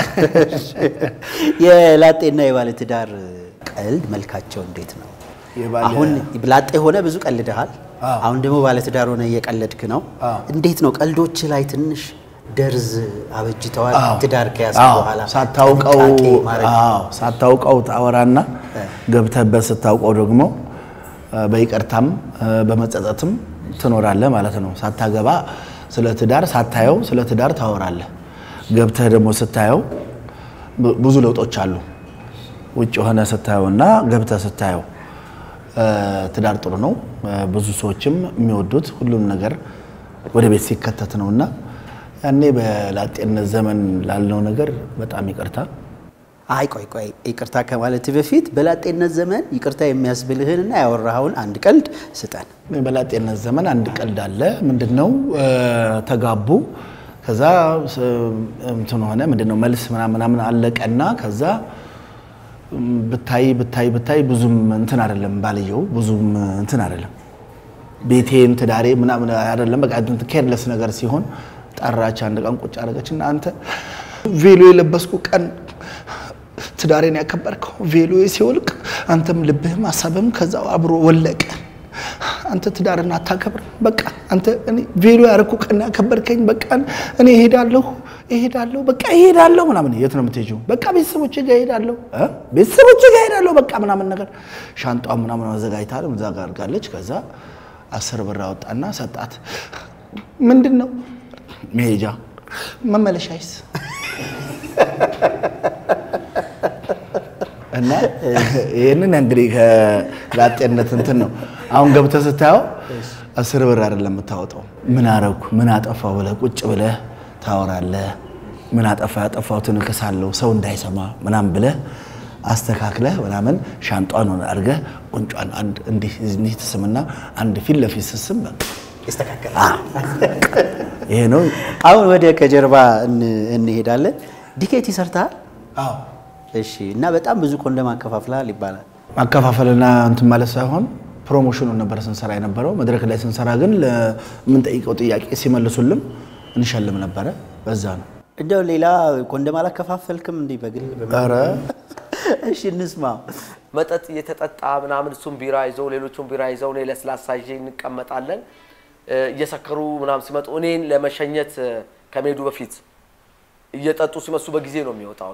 የላጤና የባለትዳር ቀልድ መልካቸው እንዴት ነው? የባለ- አሁን ላጤ ሆነ ብዙ ቀልድሃል። አዎ። አሁን ደግሞ ባለትዳር ሆነ እየቀለድክ ነው። አዎ። እንዴት ነው ቀልዶች ላይ ትንሽ ደርዝ አበጅተዋል? አዎ። ትዳር ከያዝክ አዎ፣ በኋላ ሳታውቀው ጥንቃቄ ማድረግ አዎ፣ ሳታውቀው ታወራና ገብተህበት ስታውቀው ደግሞ እ፣ በይቅርታም እ፣ በመጸጸትም ትኖራለህ ማለት ነው። ሳታገባ ስለ ትዳር ሳታየው ስለ ትዳር ታወራለህ። ገብተህ ደግሞ ስታየው ብ- ብዙ ለውጦች አሉ። ውጭ ሆነ ስታየው እና ገብተህ ስታየው እ፣ ትዳር ጥሩ ነው። እ፣ ብዙ ሰዎችም የሚወዱት ሁሉም ነገር ወደ ቤት ሲከተት ነው እና ያኔ በላጤነት ዘመን ላልነው ነገር በጣም ይቅርታ አይ ቆይ ቆይ ይቅርታ ከማለት በፊት በላጤነት ዘመን ይቅርታ የሚያስብልህንና ያወራኸውን አንድ ቀልድ ስጠን። በላጤነት ዘመን አንድ ቀልድ አለ። ምንድን ነው እ፣ ተጋቡ። ከዛ ስ- እንትን ሆነ ምንድን ነው መልስ ምናምን ምናምን አለቀና ከዛ እም፣ ብታይ ብታይ ብታይ ብዙም እንትን አይደለም ባልየው ብዙም እንትን አይደለም ቤቴን ትዳሬ ምናምን አይደለም በቃ ኬርለስ ነገር ሲሆን ጠራች። አንድ ቀን ቁጭ አደረገች እና አንተ ቬሎ የለበስኩ ቀን ትዳሬን ያከበርከው ቬሎ ሲወልቅ አንተም ልብህም ሀሳብህም ከዛው አብሮ ወለቀ። አንተ ትዳርን አታከብር። በቃ አንተ እኔ ቬሎ ያረኩ ቀን ያከበርከኝ። በቃ እኔ እሄዳለሁ እሄዳለሁ በቃ እሄዳለሁ ምናምን። የት ነው የምትሄጂው? በቃ ቤተሰቦቼ ጋር እሄዳለሁ እ ቤተሰቦቼ ጋር እሄዳለሁ በቃ ምናምን ነገር ሻንጧ ምናምን አዘጋጅታ እዛ ጋር አድርጋለች። ከዛ አስር ብር አወጣና ሰጣት። ምንድን ነው መሄጃ መመለሻይስ እና ይህንን እንግዲህ ከላጤነት እንትን ነው። አሁን ገብተህ ስታየው አስር ብር አይደለም የምታወጣው። ምን አረኩ ምን አጠፋው ብለህ ቁጭ ብለህ ታወራለህ። ምን አጠፋ ያጠፋሁትን እክሳለሁ ሰው እንዳይሰማ ምናምን ብለህ አስተካክለህ ምናምን ሻንጧን አድርገህ ቁንጯን አንድ እንዲህ እንዲህ ትስምና አንድ ፊት ለፊት ስስም በቃ ይስተካከላል። ይሄ ነው። አሁን ወደ ከጀርባ እን- እንሄዳለን። ዲኬት ይሰርተሃል? አዎ እሺ። እና በጣም ብዙ ኮንደም አከፋፍልሃል ይባላል። ማከፋፈልና እንትን ማለት ሳይሆን ፕሮሞሽኑን ነበር ስንሰራ የነበረው። መድረክ ላይ ስንሰራ ግን ለምንጠይቀው ጥያቄ ሲመልሱልን እንሸልም ነበረ። በዛ ነው። እንደው ሌላ ኮንደም አላከፋፈልክም? እንዲህ በግል በምን? ኧረ እሺ እንስማ። መጠጥ እየተጠጣ ምናምን እሱም ቢራ ይዘው ሌሎቹም ቢራ ይዘው እኔ ለስላሳ ይዤ እንቀመጣለን። እ፣ እየሰከሩ ምናምን ሲመጡ እኔን ለመሸኘት እ፣ ከመሄዱ በፊት እየጠጡ ሲመሱ በጊዜ ነው የሚወጣው።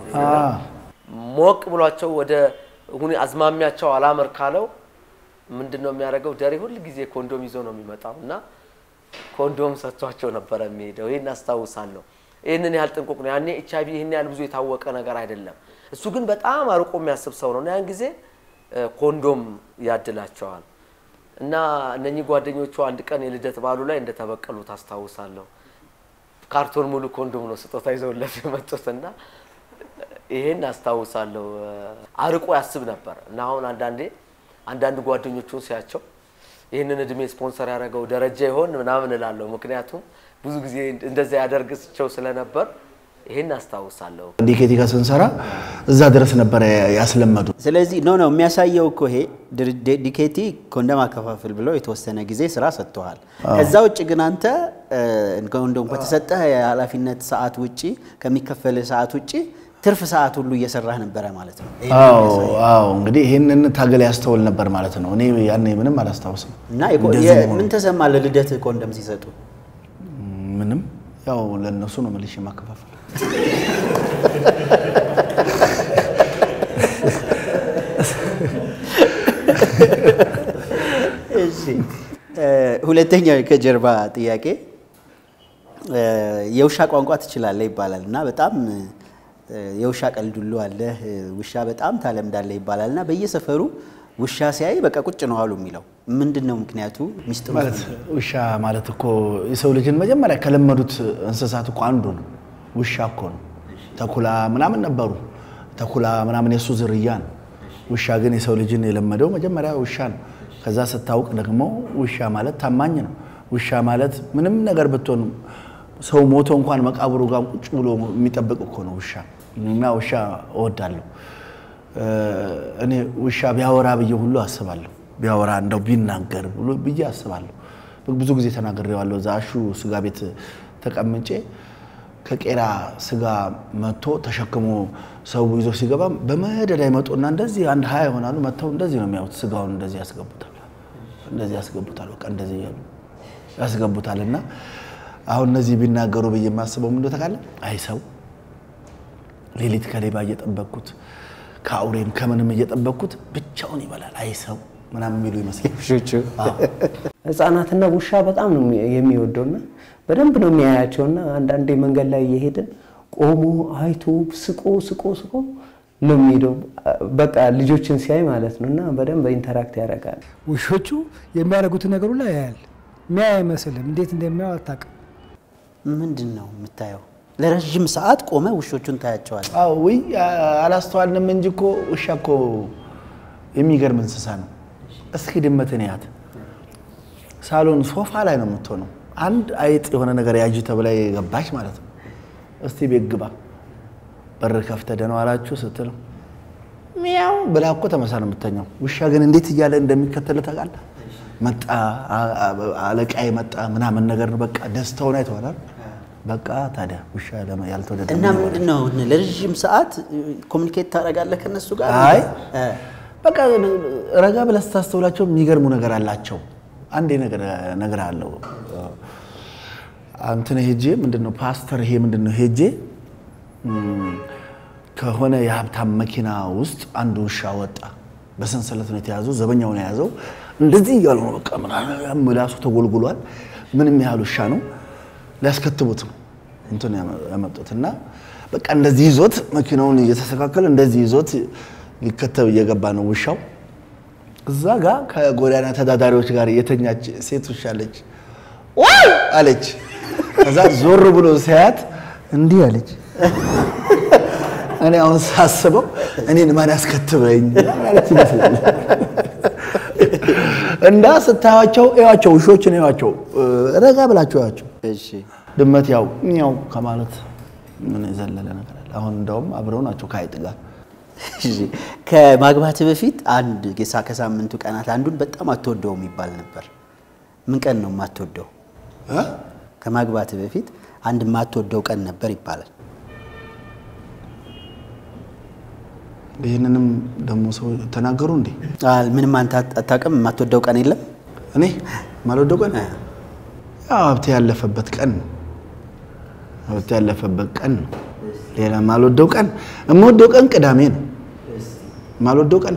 ሞቅ ብሏቸው ወደ ሁኔ አዝማሚያቸው አላመር ካለው ምንድን ነው የሚያደርገው? ደሬ ሁል ጊዜ ኮንዶም ይዞ ነው የሚመጣው እና ኮንዶም ሰጥቷቸው ነበረ የሚሄደው። ይህን አስታውሳለሁ። ይህንን ያህል ጥንቁቅ ነው። ያኔ ኤች አይቪ ይህን ያህል ብዙ የታወቀ ነገር አይደለም። እሱ ግን በጣም አርቆ የሚያስብ ሰው ነው እና ያን ጊዜ እ፣ ኮንዶም ያድላቸዋል እና እነኚህ ጓደኞቹ አንድ ቀን የልደት በዓሉ ላይ እንደተበቀሉ ታስታውሳለሁ። ካርቶን ሙሉ ኮንዶም ነው ስጦታ ይዘውለት የመጡት እና ይሄን አስታውሳለሁ። አርቆ ያስብ ነበር እና አሁን አንዳንዴ አንዳንድ ጓደኞቹን ሲያቸው ይህንን እድሜ ስፖንሰር ያደረገው ደረጃ ይሆን ምናምን እላለሁ። ምክንያቱም ብዙ ጊዜ እንደዛ ያደርግቸው ስለነበር ይሄን አስታውሳለሁ። ዲኬቲ ጋር ስንሰራ እዛ ድረስ ነበረ ያስለመዱ። ስለዚህ ኖ ነው የሚያሳየው እኮ ይሄ ድር- ዲ- ዲኬቲ ኮንደም አከፋፍል ብሎ የተወሰነ ጊዜ ስራ ሰጥተዋል። ከዛ ውጭ ግን አንተ እ፣ ኮንዶም ከተሰጠህ የኃላፊነት ሰዓት ውጭ ከሚከፈልህ ሰዓት ውጭ ትርፍ ሰዓት ሁሉ እየሰራህ ነበረ ማለት ነው። አዎ አዎ፣ እንግዲህ ይህንን ታገል ያስተውል ነበር ማለት ነው። እኔ ያኔ ምንም አላስታውስም። እና የኮ- እንደዚህ የ- መሆኑ። ምን ተሰማ ለልደት ኮንደም ሲሰጡ? ምንም ያው ለእነሱ ነው መልሼ የማከፋፈል። እሺ እ፣ ሁለተኛው ከጀርባ ጥያቄ እ፣ የውሻ ቋንቋ ትችላለህ ይባላል እና በጣም እ፣ የውሻ ቀልድ ሁሉ አለህ እ፣ ውሻ በጣም ታለምዳለህ ይባላል እና በየሰፈሩ ውሻ ሲያይ በቃ ቁጭ ነው አሉ የሚለው ምንድን ነው ምክንያቱ? ሚስጥሩ ማለት ውሻ ማለት እኮ የሰው ልጅን መጀመሪያ ከለመዱት እንስሳት እኮ አንዱ ነው። ውሻ እኮ ነው። ተኩላ ምናምን ነበሩ። ተኩላ ምናምን የእሱ ዝርያ ነው። ውሻ ግን የሰው ልጅን የለመደው መጀመሪያ ውሻ ነው። ከዛ ስታውቅ ደግሞ ውሻ ማለት ታማኝ ነው። ውሻ ማለት ምንም ነገር ብትሆን ሰው ሞቶ እንኳን መቃብሩ ጋር ቁጭ ብሎ የሚጠብቅ እኮ ነው ውሻ እና ውሻ እወዳለሁ። እኔ ውሻ ቢያወራ ብዬ ሁሉ አስባለሁ። ቢያወራ እንደው ቢናገር ብሎ ብዬ አስባለሁ። ብዙ ጊዜ ተናግሬዋለሁ። እዛ አሹ ስጋ ቤት ተቀምጬ ከቄራ ስጋ መጥቶ ተሸክሞ ሰው ይዞ ሲገባ በመደዳ ይመጡና እንደዚህ አንድ ሀያ ይሆናሉ። መጥተው እንደዚህ ነው የሚያዩት። ስጋውን እንደዚህ ያስገቡታል፣ እንደዚህ ያስገቡታል። በቃ እንደዚህ እያሉ ያስገቡታል። እና አሁን እነዚህ ቢናገሩ ብዬ የማስበው ምንድን ታውቃለህ? አይ ሰው ሌሊት ከሌባ እየጠበቅኩት ከአውሬም ከምንም እየጠበቅኩት ብቻውን ይበላል። አይ ሰው ምናምን የሚሉ ይመስላል። ውሾቹ ህፃናትና ውሻ በጣም ነው የሚወደውና በደንብ ነው የሚያያቸውና አንዳንዴ መንገድ ላይ እየሄድን ቆሞ አይቶ ስቆ ስቆ ስቆ ነው የሚሄደው። በቃ ልጆችን ሲያይ ማለት ነው እና በደንብ ኢንተራክት ያደርጋል። ውሾቹ የሚያደርጉትን ነገር ሁላ ያያል። ሚያ አይመስልም። እንዴት እንደሚያው አታውቅም። ምንድን ነው የምታየው? ለረዥም ሰዓት ቆመ ውሾቹን ታያቸዋል። አዎ ወይ አላስተዋልንም እንጂ እኮ ውሻ እኮ የሚገርም እንስሳ ነው። እስኪ ድመትን ያት ሳሎን ሶፋ ላይ ነው የምትሆነው። አንድ አይጥ የሆነ ነገር ያዥ ተብላ የገባች ማለት ነው። እስቲ ቤት ግባ በር ከፍተህ ደህና ዋላችሁ ስትል ሚያው ብላ እኮ ተመሳ ነው የምተኛው። ውሻ ግን እንዴት እያለ እንደሚከተል ታውቃለህ? መጣ አለቃዬ መጣ ምናምን ነገር ነው። በቃ ደስታውን አይተዋላል። በቃ ታዲያ ውሻ ለማ- ያልተወደደ እና ምንድን ነው ለረዥም ሰዓት ኮሚኒኬት ታደርጋለህ ከነሱ ጋር? አይ እ፣ በቃ ረጋ ብለህ ስታስተውላቸው የሚገርሙ ነገር አላቸው። አንዴ ነገር ነገር አለው አንተን ሄጄ ምንድነው ፓስተር ይሄ ምንድነው ሄጄ እም፣ ከሆነ የሀብታም መኪና ውስጥ አንድ ውሻ ወጣ። በሰንሰለት ነው የተያዘው፣ ዘበኛውን የያዘው እንደዚህ እያሉ ነው። በቃ ምናምን ምላሱ ተጎልጉሏል። ምንም ያህል ውሻ ነው። ሊያስከትቡት ነው እንትን ያመጡት እና በቃ እንደዚህ ይዞት መኪናውን እየተስተካከለ እንደዚህ ይዞት ሊከተብ እየገባ ነው ውሻው። እዛ ጋር ከጎዳና ተዳዳሪዎች ጋር የተኛች ሴት ውሻ አለች። ዋው አለች። ከዛ ዞር ብሎ ሲያያት እንዲህ አለች። እኔ አሁን ሳስበው እኔን ማን ያስከትበኝ ማለት ይመስላል። እና ስታዩዋቸው እዩዋቸው፣ ውሾችን እዩዋቸው፣ ረጋ ብላቸው እዩዋቸው። እሺ ድመት ያው ሚያው ከማለት ምን የዘለለ ነገር አለ? አሁን እንደውም አብረው ናቸው ከአይጥ ጋር። እሺ። ከማግባት በፊት አንድ ጌሳ ከሳምንቱ ቀናት አንዱን በጣም አትወደውም ይባል ነበር። ምን ቀን ነው የማትወደው? እ? ከማግባት በፊት አንድ የማትወደው ቀን ነበር ይባላል። ይህንንም ደግሞ ሰው ተናገሩ እንዴ? አል- ምንም አንተ አት- አታውቅም? የማትወደው ቀን የለም? እኔ ማልወደው ቀን ያው ሀብቴ ያለፈበት ቀን ነው። ሀብቴ ያለፈበት ቀን ነው። ሌላ ማልወደው ቀን የምወደው ቀን ቅዳሜ ነው። ማልወደው ቀን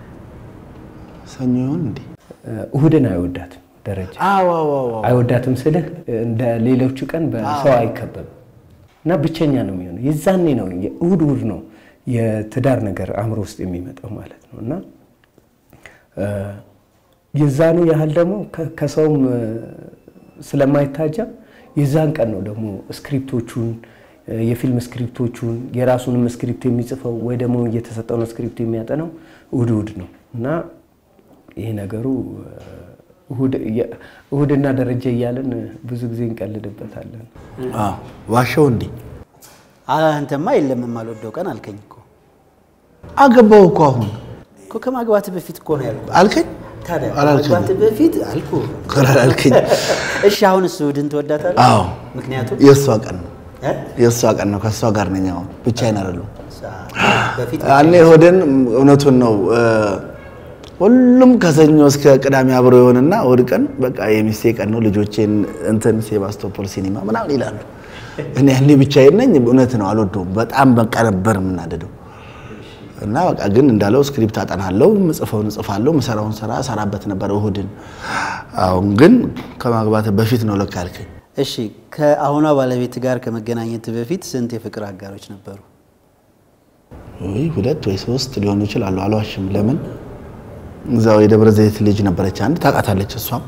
ሰኞ ይሆን እንዴ? እሁድን አይወዳትም ደረጃ አዎ አዎ አዎ አይወዳትም ስልህ እንደ ሌሎቹ ቀን በሰው አይከበብም እና ብቸኛ ነው የሚሆነው። የዛኔ ነው እሁድ እሁድ ነው የትዳር ነገር አእምሮ ውስጥ የሚመጣው ማለት ነው እና እ፣ የዛኑ ያህል ደግሞ ከ- ከሰውም እ፣ ስለማይታጀብ የዛን ቀን ነው ደግሞ ስክሪፕቶቹን እ፣ የፊልም ስክሪፕቶቹን የራሱንም ስክሪፕት የሚጽፈው ወይ ደግሞ እየተሰጠውን ስክሪፕት የሚያጠናው እሁድ እሁድ ነው እና ይሄ ነገሩ እ፣ እሁድ እያ- እሁድና ደረጃ እያለን ብዙ ጊዜ እንቀልድበታለን። አዎ ዋሻው እንዴ? አ- አንተማ የለም የማልወደው ቀን አልከኝ እኮ አገባው እኮ አሁን እኮ ከማግባት በፊት እኮ ነው ያልኩህ። አልከኝ ታዲያ አላልከኝም። ከማግባት በፊት አልኩህ። አልከኝ። እሺ አሁን እሱ እሑድን ትወዳታለህ? አዎ ምክንያቱም የእሷ ቀን ነው እ? የእሷ ቀን ነው። ከእሷ ጋር ነኝ አሁን ብቻዬን አይደለሁም። በፊት ያኔ ሆደን እውነቱን ነው እ፣ ሁሉም ከሰኞ እስከ ቅዳሜ አብሮ የሆንና እሑድ ቀን በቃ የሚስቴ ቀን ነው ልጆቼን እንትን ሴባስቶፖል ሲኒማ ምናምን ይላሉ። እኔ ያኔ ብቻዬን ነኝ። እውነት ነው አልወደውም። በጣም በቃ ነበር የምናደደው እና በቃ ግን እንዳለው ስክሪፕት አጠናለሁ፣ ምጽፈውን እጽፋለሁ፣ ምሰራውን ስራ እሰራበት ነበር እሑድን። አሁን ግን ከማግባት በፊት ነው ለካ ያልከኝ። እሺ ከአሁኗ ባለቤት ጋር ከመገናኘት በፊት ስንት የፍቅር አጋሮች ነበሩ? ወይ ሁለት ወይ ሶስት ሊሆኑ ይችላሉ። አልዋሽም። ለምን እዛው የደብረ ዘይት ልጅ ነበረች አንድ ታውቃታለች። እሷም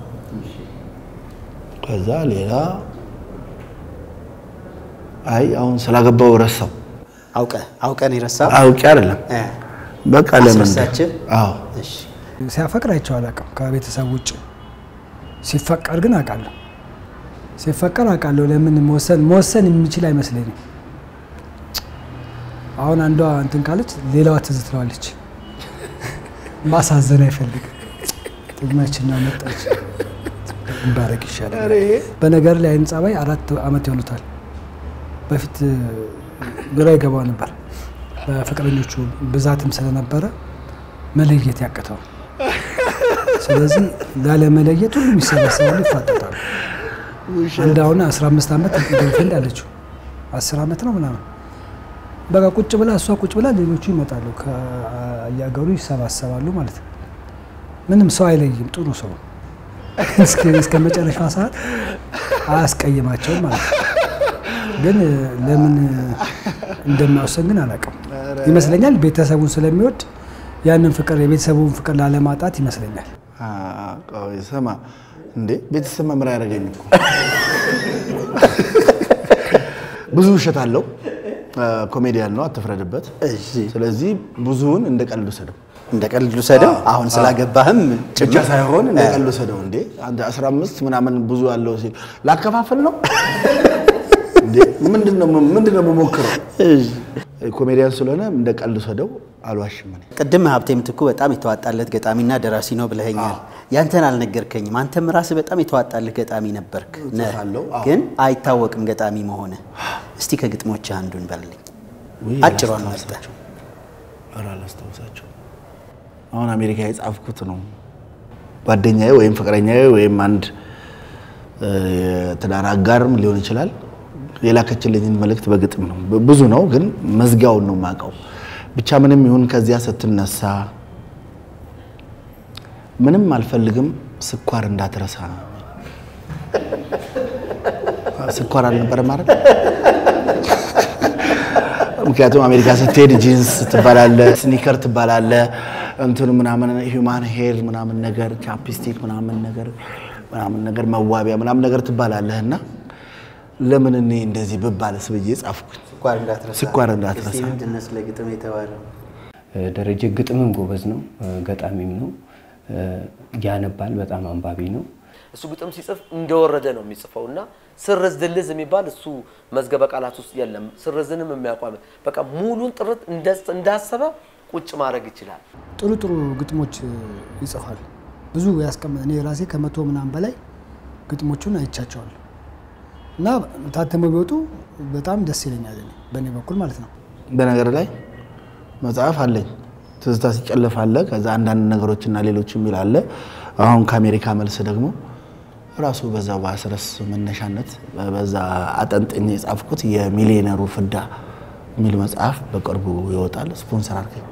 ከዛ ሌላ አይ አሁን ስላገባው ረሳው። አውቀ አውቀን የረሳ አውቄ አይደለም በቃ ለምን አስረሳችህ? አዎ እሺ ሲያፈቅር አይቼው አላውቅም ከቤተሰብ ውጭ። ሲፈቀር ግን አውቃለሁ። ሲፈቀር አውቃለሁ። ለምን መወሰን መወሰን የሚችል አይመስለኝም። አሁን አንዷ እንትን ካለች ሌላዋ ትዝ ትለዋለች። ማሳዘን አይፈልግም። ጥቅመችና መጣች ባረግ ይሻላል። በነገር ላይ አይን ጸባይ አራት አመት ይሆኑታል። በፊት ግራ ይገባው ነበር። በፍቅረኞቹ ብዛትም ስለነበረ መለየት ያቅተው። ስለዚህ ላለመለየት ሁሉም ይሰበሰባሉ፣ ይፋጠጣሉ። አንድ አሁን 15 ዓመት ገርልፍሬንድ አለችው 10 ዓመት ነው ምናምን በቃ ቁጭ ብላ እሷ ቁጭ ብላ ሌሎቹ ይመጣሉ ከየሀገሩ ይሰባሰባሉ ማለት ነው። ምንም ሰው አይለይም። ጥሩ ሰው እስከ- እስከ መጨረሻዋ ሰዓት አያስቀይማቸውም ማለት ነው። ግን እ፣ ለምን እንደሚያወሰን ግን አላውቅም። ይመስለኛል ቤተሰቡን ስለሚወድ ያንን ፍቅር የቤተሰቡን ፍቅር ላለማጣት ይመስለኛል። አ፣ ቆይ ስማ እንዴ ቤተሰብ መምሪያ ያደረገኝ እኮ ብዙ ውሸት አለው። አ፣ ኮሜዲያን ነው፣ አትፍረድበት። እሺ ስለዚህ ብዙውን እንደ ቀልድ ውሰደው እንደ ቀልድ ልውሰደው። አሁን ስላገባህም ብቻ ጭምር ሳይሆን እንደ ቀልድ ውሰደው። እንዴ አንተ 15 ምናምን ብዙ አለው ሲል ላከፋፍል ነው እንዴ? ምንድን ነው ምንድን ነው የምሞክረው? ኮሜዲያን ስለሆነ እንደ ቀልድ ውሰደው። አልዋሽም እኔ ቅድም ሀብቴ ምትኩ በጣም የተዋጣለት ገጣሚና ደራሲ ነው ብለኸኛል። ያንተን አልነገርከኝም። አንተም ራስህ በጣም የተዋጣልህ ገጣሚ ነበርክ ነህ፣ እጽፋለሁ፣ አዎ። ግን አይታወቅም ገጣሚ መሆንህ። እስቲ ከግጥሞችህ አንዱን በልልኝ፣ ውይ፣ አጭሯን መርጠህ። አላስታውሳቸውም። ኧረ አላስታውሳቸውም። አሁን አሜሪካ የጻፍኩት ነው። ጓደኛዬ ወይም ፍቅረኛዬ ወይም አንድ እ፣ የትዳር አጋርም ሊሆን ይችላል የላከችልኝን መልእክት በግጥም ነው። ብ- ብዙ ነው ግን መዝጊያውን ነው የማውቀው። ብቻ ምንም ይሁን ከዚያ ስትነሳ ምንም አልፈልግም ስኳር እንዳትረሳ። ስኳር አልነበረ ማለት ምክንያቱም አሜሪካ ስትሄድ ጂንስ ትባላለ፣ ስኒከር ትባላለ፣ እንትኑ ምናምን ሂውማን ሄር ምናምን ነገር ቻፕስቲክ ምናምን ነገር ምናምን ነገር መዋቢያ ምናምን ነገር ትባላለህ እና ለምን እኔ እንደዚህ ብባልስ ብዬ ጻፍኩኝ። ስኳር እንዳትረሳ። ስኳር እንዳትረሳ። እስቲ ምንድን ነው ስለ ግጥም የተባለው? እ፣ ደረጀ ግጥምም ጎበዝ ነው፣ እ፣ ገጣሚም ነው፣ እ፣ ያነባል፣ በጣም አንባቢ ነው። እሱ ግጥም ሲጽፍ እንደወረደ ነው የሚጽፈው እና ስርዝ ድልዝ የሚባል እሱ መዝገበ ቃላት ውስጥ የለም። ስርዝንም የሚያቋም በቃ ሙሉን ጥርት እንደ- እንዳሰበ ቁጭ ማድረግ ይችላል። ጥሩ ጥሩ ግጥሞች እ፣ ይጽፋል። ብዙ ያስቀመ እኔ ራሴ ከመቶ ምናምን በላይ ግጥሞቹን አይቻቸዋለሁ እና ታተመው ቢወጡ በጣም ደስ ይለኛል እኔ በእኔ በኩል ማለት ነው። በነገር ላይ መጽሐፍ አለኝ። ትዝታ ሲጨለፍ አለ። ከዛ አንዳንድ ነገሮችና ሌሎች የሚል አለ። አሁን ከአሜሪካ መልስ ደግሞ ራሱ በዛ በአስረስ መነሻነት በዛ አጠንጥኝ የጻፍኩት የሚሊዮነሩ ፍዳ የሚል መጽሐፍ በቅርቡ ይወጣል። ስፖንሰር አድርገኝ።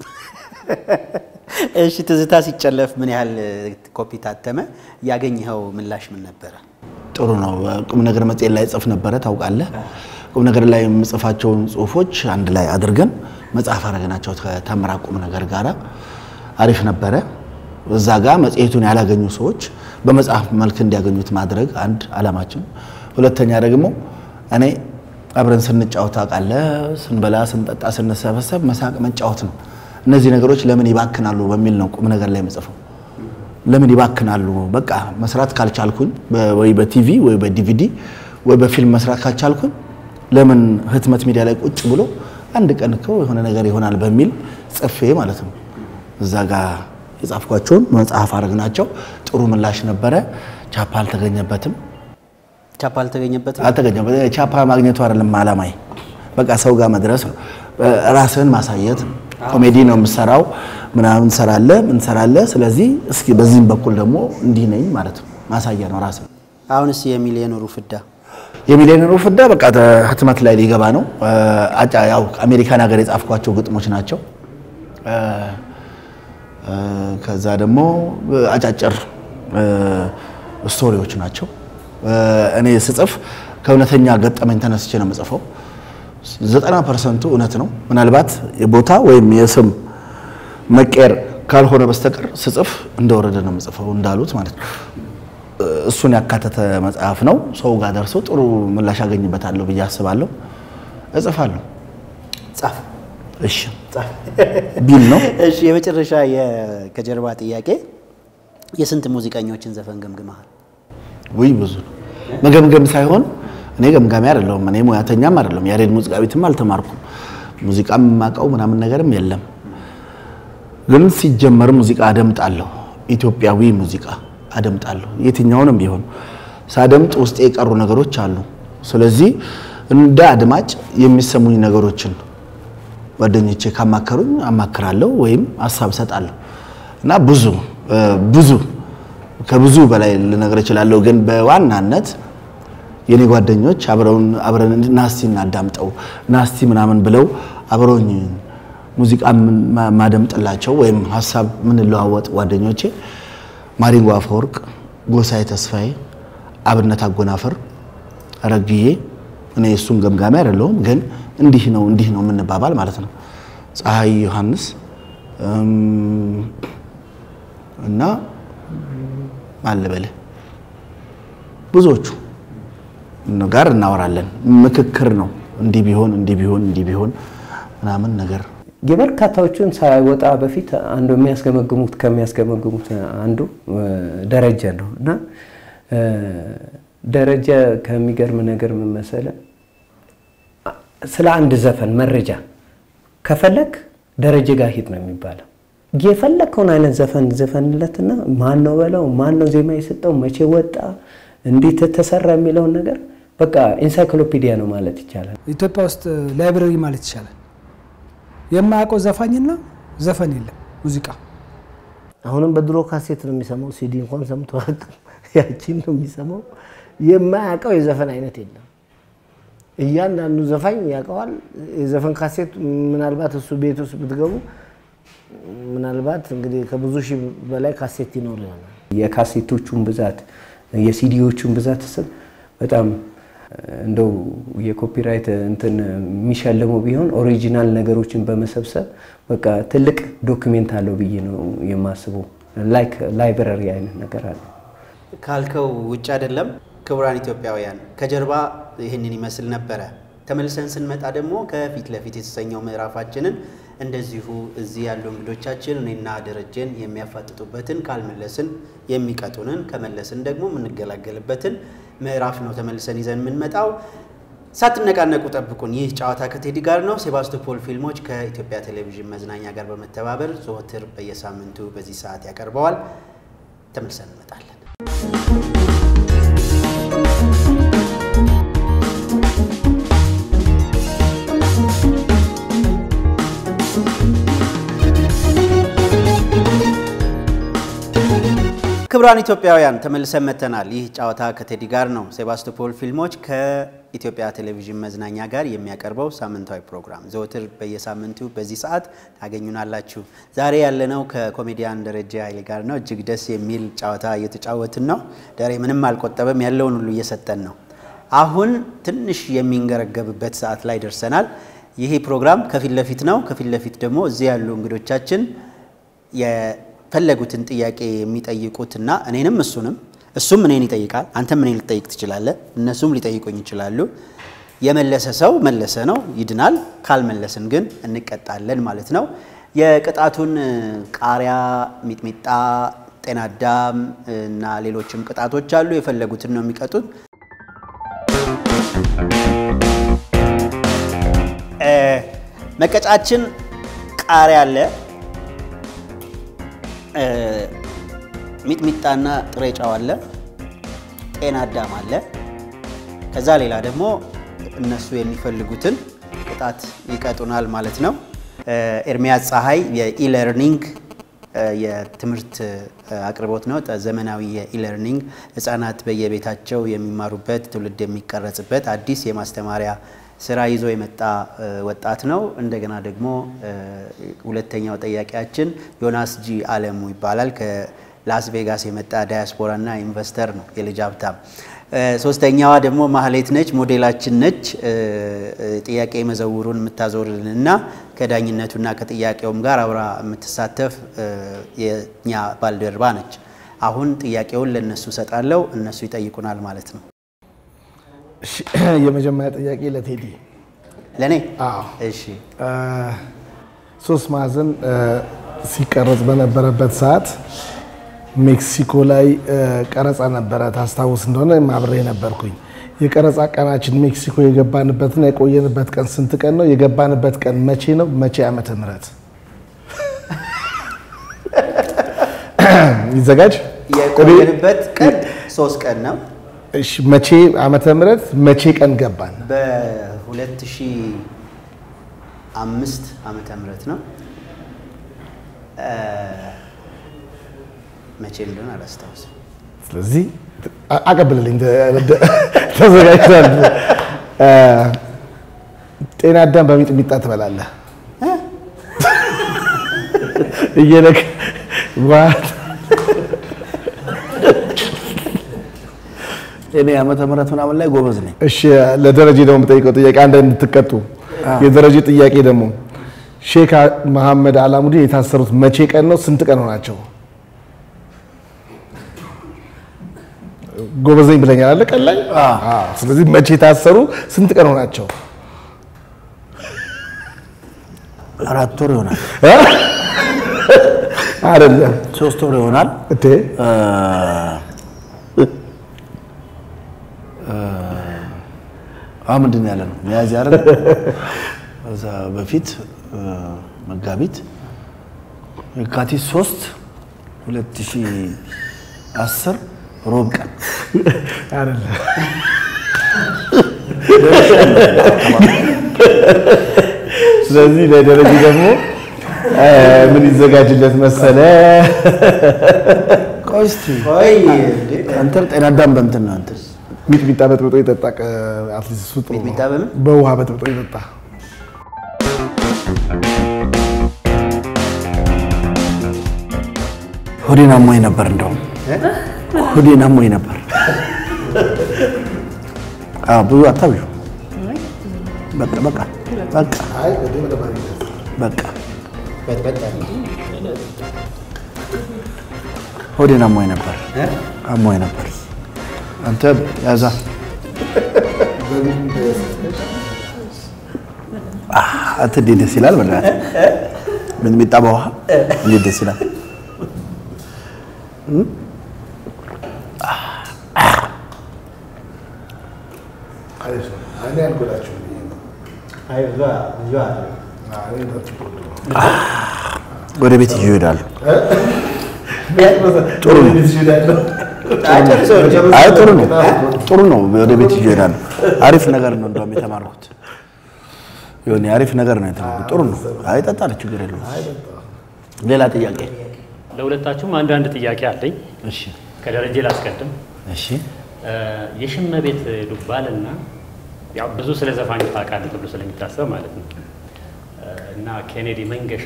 እሺ ትዝታ ሲጨለፍ ምን ያህል ኮፒ ታተመ? ያገኘኸው ምላሽ ምን ነበረ? ጥሩ ነው። ቁም ነገር መጽሔት ላይ ጽፍ ነበረ ታውቃለህ። ቁም ነገር ላይ የምጽፋቸውን ጽሁፎች አንድ ላይ አድርገን መጽሐፍ አረግናቸው ከተምራ ቁም ነገር ጋር አሪፍ ነበረ። እዛ ጋር መጽሔቱን ያላገኙ ሰዎች በመጽሐፍ መልክ እንዲያገኙት ማድረግ አንድ አላማችን። ሁለተኛ ደግሞ እኔ አብረን ስንጫወት ታውቃለህ፣ ስንበላ፣ ስንጠጣ፣ ስንሰበሰብ መሳቅ መጫወት ነው። እነዚህ ነገሮች ለምን ይባክናሉ በሚል ነው ቁም ነገር ላይ የምጽፈው። ለምን ይባክናሉ? በቃ መስራት ካልቻልኩኝ በ- ወይ በቲቪ ወይ በዲቪዲ ወይ በፊልም መስራት ካልቻልኩኝ ለምን ህትመት ሚዲያ ላይ ቁጭ ብሎ አንድ ቀን እኮ የሆነ ነገር ይሆናል በሚል ጽፌ ማለት ነው። እዛ ጋር የጻፍኳቸውን መጽሐፍ አድርግናቸው ጥሩ ምላሽ ነበረ። ቻፓ አልተገኘበትም ቻፓ አልተገኘበትም። አልተገኘበትም። ቻፓ ማግኘቱ አይደለም አላማዬ፣ በቃ ሰው ጋር መድረስ ነው። ራስህን ማሳየት ነው። ኮሜዲ ነው የምሰራው፣ ምናምን ሰራለ ምን ሰራለ። ስለዚህ እስኪ በዚህም በኩል ደግሞ እንዲህ ነኝ ማለት ነው። ማሳያ ነው ራስህ አሁንስ የሚሊዮነሩ ፍዳ የሚሊዮነሩ ፍዳ በቃ ህትመት ላይ ሊገባ ነው። አጫ ያው አሜሪካን ሀገር የጻፍኳቸው ግጥሞች ናቸው። እ፣ እ፣ ከዛ ደግሞ አጫጭር እ፣ ስቶሪዎች ናቸው። እ፣ እኔ ስጽፍ ከእውነተኛ ገጠመኝ ተነስቼ ነው የምጽፈው። ዘጠና ፐርሰንቱ እውነት ነው። ምናልባት የቦታ ወይም የስም መቀየር ካልሆነ በስተቀር ስጽፍ እንደወረደ ነው የምጽፈው እንዳሉት ማለት ነው። እሱን ያካተተ መጽሐፍ ነው። ሰው ጋር ደርሶ ጥሩ ምላሽ አገኝበታለሁ ብዬ አስባለሁ። እጽፋለሁ። ጻፍ እሺ ቢል ነው እሺ የመጨረሻ የ- ከጀርባ ጥያቄ የስንት ሙዚቀኞችን ዘፈን ገምግመሃል? ውይ ብዙ ነው። መገምገም ሳይሆን እኔ ገምጋሚ አይደለሁም። እኔ ሙያተኛም አይደለሁም። ያሬድ ሙዚቃ ቤትም አልተማርኩም። ሙዚቃም የማውቀው ምናምን ነገርም የለም። ግን ሲጀመር ሙዚቃ አደምጣለሁ። ኢትዮጵያዊ ሙዚቃ አደምጣለሁ። የትኛውንም ቢሆን ሳደምጥ ውስጤ የቀሩ ነገሮች አሉ። ስለዚህ እንደ አድማጭ የሚሰሙኝ ነገሮችን ጓደኞቼ ካማከሩኝ አማክራለሁ ወይም ሀሳብ ሰጣለሁ እና ብዙ እ፣ ብዙ ከብዙ በላይ ልነግር እችላለሁ። ግን በዋናነት የኔ ጓደኞች አብረውን አብረን ናስቲ እናዳምጠው ናስቲ ምናምን ብለው አብረውኝ ሙዚቃ ማ- ማደምጥላቸው ወይም ሀሳብ ምንለዋወጥ ጓደኞቼ ማዲንጎ አፈወርቅ፣ ጎሳዬ ተስፋዬ፣ አብነት አጎናፍር፣ ረግዬ እኔ እሱም ገምጋሚ አይደለሁም፣ ግን እንዲህ ነው እንዲህ ነው የምንባባል ማለት ነው። ፀሐይ ዮሐንስ እም፣ እና አልበልህ ብዙዎቹ ጋር እናወራለን። ምክክር ነው። እንዲህ ቢሆን እንዲህ ቢሆን እንዲህ ቢሆን ምናምን ነገር የበርካታዎቹን ሳይወጣ በፊት አንዱ የሚያስገመግሙት ከሚያስገመግሙት አንዱ እ፣ ደረጀ ነው እና እ፣ ደረጀ ከሚገርም ነገር ምን መሰለህ፣ ስለ አንድ ዘፈን መረጃ ከፈለግ ደረጀ ጋር ሂድ ነው የሚባለው። የፈለግከውን አይነት ዘፈን ዘፈንለትና ማን ነው በለው፣ ማን ነው ዜማ የሰጠው፣ መቼ ወጣ፣ እንዴት ተሰራ የሚለውን ነገር በቃ ኢንሳይክሎፒዲያ ነው ማለት ይቻላል። ኢትዮጵያ ውስጥ ላይብረሪ ማለት ይቻላል። የማያውቀው ዘፋኝና ዘፈን የለም ሙዚቃ አሁንም በድሮ ካሴት ነው የሚሰማው። ሲዲ እንኳን ሰምቶ አያውቅም። ያቺን ነው የሚሰማው። የማያውቀው የዘፈን አይነት የለም። እያንዳንዱ ዘፋኝ ያውቀዋል። የዘፈን ካሴት ምናልባት እሱ ቤት ውስጥ ብትገቡ ምናልባት እንግዲህ ከብዙ ሺህ በላይ ካሴት ይኖር ይሆናል። የካሴቶቹን ብዛት የሲዲዎቹን ብዛት ስል በጣም እንደው የኮፒራይት እንትን የሚሸልመው ቢሆን ኦሪጂናል ነገሮችን በመሰብሰብ በቃ ትልቅ ዶክሜንት አለው ብዬ ነው የማስበው። ላይክ ላይብረሪ አይነት ነገር አለ። ካልከው ውጭ አይደለም። ክቡራን ኢትዮጵያውያን ከጀርባ ይህንን ይመስል ነበረ። ተመልሰን ስንመጣ ደግሞ ከፊት ለፊት የተሰኘው ምዕራፋችንን እንደዚሁ እዚህ ያሉ እንግዶቻችን እኔና ደረጀን የሚያፋጥጡበትን ካልመለስን የሚቀጡንን ከመለስን ደግሞ የምንገላገልበትን ምዕራፍ ነው ተመልሰን ይዘን የምንመጣው። ሳትነቃነቁ ጠብቁን። ይህ ጨዋታ ከቴዲ ጋር ነው። ሴባስቶፖል ፊልሞች ከኢትዮጵያ ቴሌቪዥን መዝናኛ ጋር በመተባበር ዘወትር በየሳምንቱ በዚህ ሰዓት ያቀርበዋል። ተመልሰን እንመጣለን። ክቡራን ኢትዮጵያውያን ተመልሰን መጥተናል። ይህ ጨዋታ ከቴዲ ጋር ነው። ሴባስቶፖል ፊልሞች ከኢትዮጵያ ቴሌቪዥን መዝናኛ ጋር የሚያቀርበው ሳምንታዊ ፕሮግራም ዘወትር በየሳምንቱ በዚህ ሰዓት ታገኙናላችሁ። ዛሬ ያለነው ከኮሜዲያን ደረጀ ኃይሌ ጋር ነው። እጅግ ደስ የሚል ጨዋታ እየተጫወትን ነው። ደሬ ምንም አልቆጠበም፣ ያለውን ሁሉ እየሰጠን ነው። አሁን ትንሽ የሚንገረገብበት ሰዓት ላይ ደርሰናል። ይህ ፕሮግራም ከፊት ለፊት ነው። ከፊት ለፊት ደግሞ እዚህ ያሉ እንግዶቻችን የፈለጉትን ጥያቄ የሚጠይቁትና እኔንም እሱንም እሱም እኔን ይጠይቃል፣ አንተም እኔን ልጠይቅ ትችላለህ፣ እነሱም ሊጠይቁኝ ይችላሉ። የመለሰ ሰው መለሰ ነው ይድናል፣ ካልመለስን ግን እንቀጣለን ማለት ነው። የቅጣቱን ቃሪያ፣ ሚጥሚጣ፣ ጤናዳም እና ሌሎችም ቅጣቶች አሉ። የፈለጉትን ነው የሚቀጡት። መቀጫችን ቃሪያ አለ፣ ሚጥሚጣና ጥሬ ጨው አለ፣ ጤና አዳም አለ። ከዛ ሌላ ደግሞ እነሱ የሚፈልጉትን ቅጣት ይቀጡናል ማለት ነው። ኤርሚያስ ፀሐይ የኢለርኒንግ የትምህርት አቅርቦት ነው። ዘመናዊ የኢለርኒንግ ህጻናት በየቤታቸው የሚማሩበት ትውልድ የሚቀረጽበት አዲስ የማስተማሪያ ስራ ይዞ የመጣ ወጣት ነው። እንደገና ደግሞ ሁለተኛው ጠያቂያችን ዮናስ ጂ አለሙ ይባላል። ከላስ ቬጋስ የመጣ ዳያስፖራና ኢንቨስተር ነው፣ የልጅ ሀብታም። ሶስተኛዋ ደግሞ ማህሌት ነች፣ ሞዴላችን ነች። ጥያቄ መዘውሩን የምታዞርልንና ከዳኝነቱና ከጥያቄውም ጋር አብራ የምትሳተፍ የኛ ባልደረባ ነች። አሁን ጥያቄውን ለእነሱ እሰጣለሁ፣ እነሱ ይጠይቁናል ማለት ነው። እሺ፣ የመጀመሪያ ጥያቄ ለቴዲ ለእኔ አዎ። እሺ ሶስት ማዕዘን ሲቀረጽ በነበረበት ሰዓት ሜክሲኮ ላይ ቀረጻ ነበረ። ታስታውስ እንደሆነ አብሬ ነበርኩኝ። የቀረጻ ቀናችን ሜክሲኮ የገባንበትና የቆየንበት ቀን ስንት ቀን ነው? የገባንበት ቀን መቼ ነው? መቼ ዓመተ ምህረት ይዘጋጅ። የቆየንበት ቀን ሶስት ቀን ነው። እሺ፣ መቼ ዓመተ ምህረት መቼ ቀን ገባን? በ2005 ዓመተ ምህረት ነው። መቼ እንደሆነ አላስታውስም። ስለዚህ አ- አቀብልልኝ፣ ተ- ተዘጋጅቷል። ጤና አዳም በሚጥሚጣ ትበላለህ እየለክ ዋት እኔ ዓመተ ምህረት ምናምን ላይ ጎበዝ ነኝ። እሺ ለደረጀ ደግሞ የምጠይቀው ጥያቄ አንድ እንድትቀጡ የደረጀ ጥያቄ ደግሞ ሼክ መሐመድ አላሙዲን የታሰሩት መቼ ቀን ነው? ስንት ቀን ሆናቸው? ጎበዝ ነኝ ብለኛል አለ ቀን ላይ። አዎ። ስለዚህ መቼ የታሰሩ ስንት ቀን ሆናቸው? አራት ወር ይሆናል፣ አይደለም ሶስት ወር ይሆናል። እቴ እ፣ እ፣ አሁን ምንድን ነው ያለ ነው ሚያዝያ አይደል? ከዛ በፊት እ፣ መጋቢት የካቲት ሶስት ሁለት ሺህ አስር ሮብ ቀን አይደለም ስለዚህ ለደረጀ ደግሞ እ፣ ምን ይዘጋጅለት መሰለ? ቆይ እስኪ ቆይ አንተ ጤና አዳም በምትን ነው አንተ ሚጥሚጣ በጥብጦ ይጠጣ። አትሊስት እሱ ጥሩ ነው። ሚጥሚጣ በምን? በውሃ በጥብጦ ይጠጣ። ሆዴን አሞኝ ነበር። እንደውም ሆዴን አሞኝ ነበር። አዎ ብዙ አታብዡ። በቃ በቃ በቃ በቃ ሆዴን አሞኝ ነበር አሞኝ ነበር። አንተ ያዛ አህ፣ አንተ እንዴት ደስ ይላል! በእናትህ ሚጥሚጣ በውሃ እንዴት ደስ ይላል! ወደ ቤት ይዤ እሄዳለሁ። ጥሩ ነው። አይ ጥሩ ነው፣ ጥሩ ነው። ወደ ቤት ይዤ እሄዳለሁ። አሪፍ ነገር ነው እንደውም የተማርኩት የሆነ አሪፍ ነገር ነው የተማርኩት። ጥሩ ነው። አይ እጠጣለሁ፣ ችግር የለውም። ሌላ ጥያቄ? ለሁለታችሁም አንዳንድ ጥያቄ አለኝ። እሺ፣ ከደረጀ ላስቀድም። እሺ። የሽመቤት ዱባልና ያው ብዙ ስለ ዘፋኞች ታውቃለህ ተብሎ ስለሚታሰብ ማለት ነው እና ኬኔዲ መንገሻ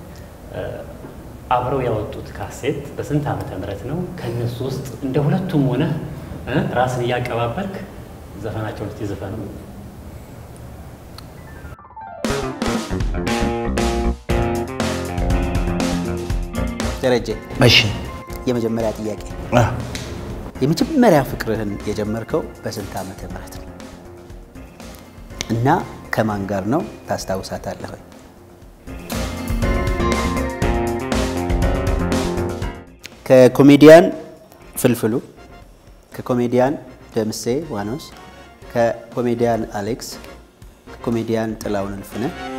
አብረው ያወጡት ካሴት በስንት ዓመተ ምህረት ነው? ከእነሱ ውስጥ እንደ ሁለቱም ሆነ ራስን እያቀባበልክ ዘፈናቸውን እስቲ ዘፈኑ። ደረጀ እሺ። የመጀመሪያ ጥያቄ አ፣ የመጀመሪያ ፍቅርህን የጀመርከው በስንት ዓመተ ምህረት ነው? እና ከማን ጋር ነው ታስታውሳታለህ? ወይ? ከኮሜዲያን ፍልፍሉ፣ ከኮሜዲያን ደምሴ ዋኖስ፣ ከኮሜዲያን አሌክስ፣ ከኮሜዲያን ጥላውን እልፍነህ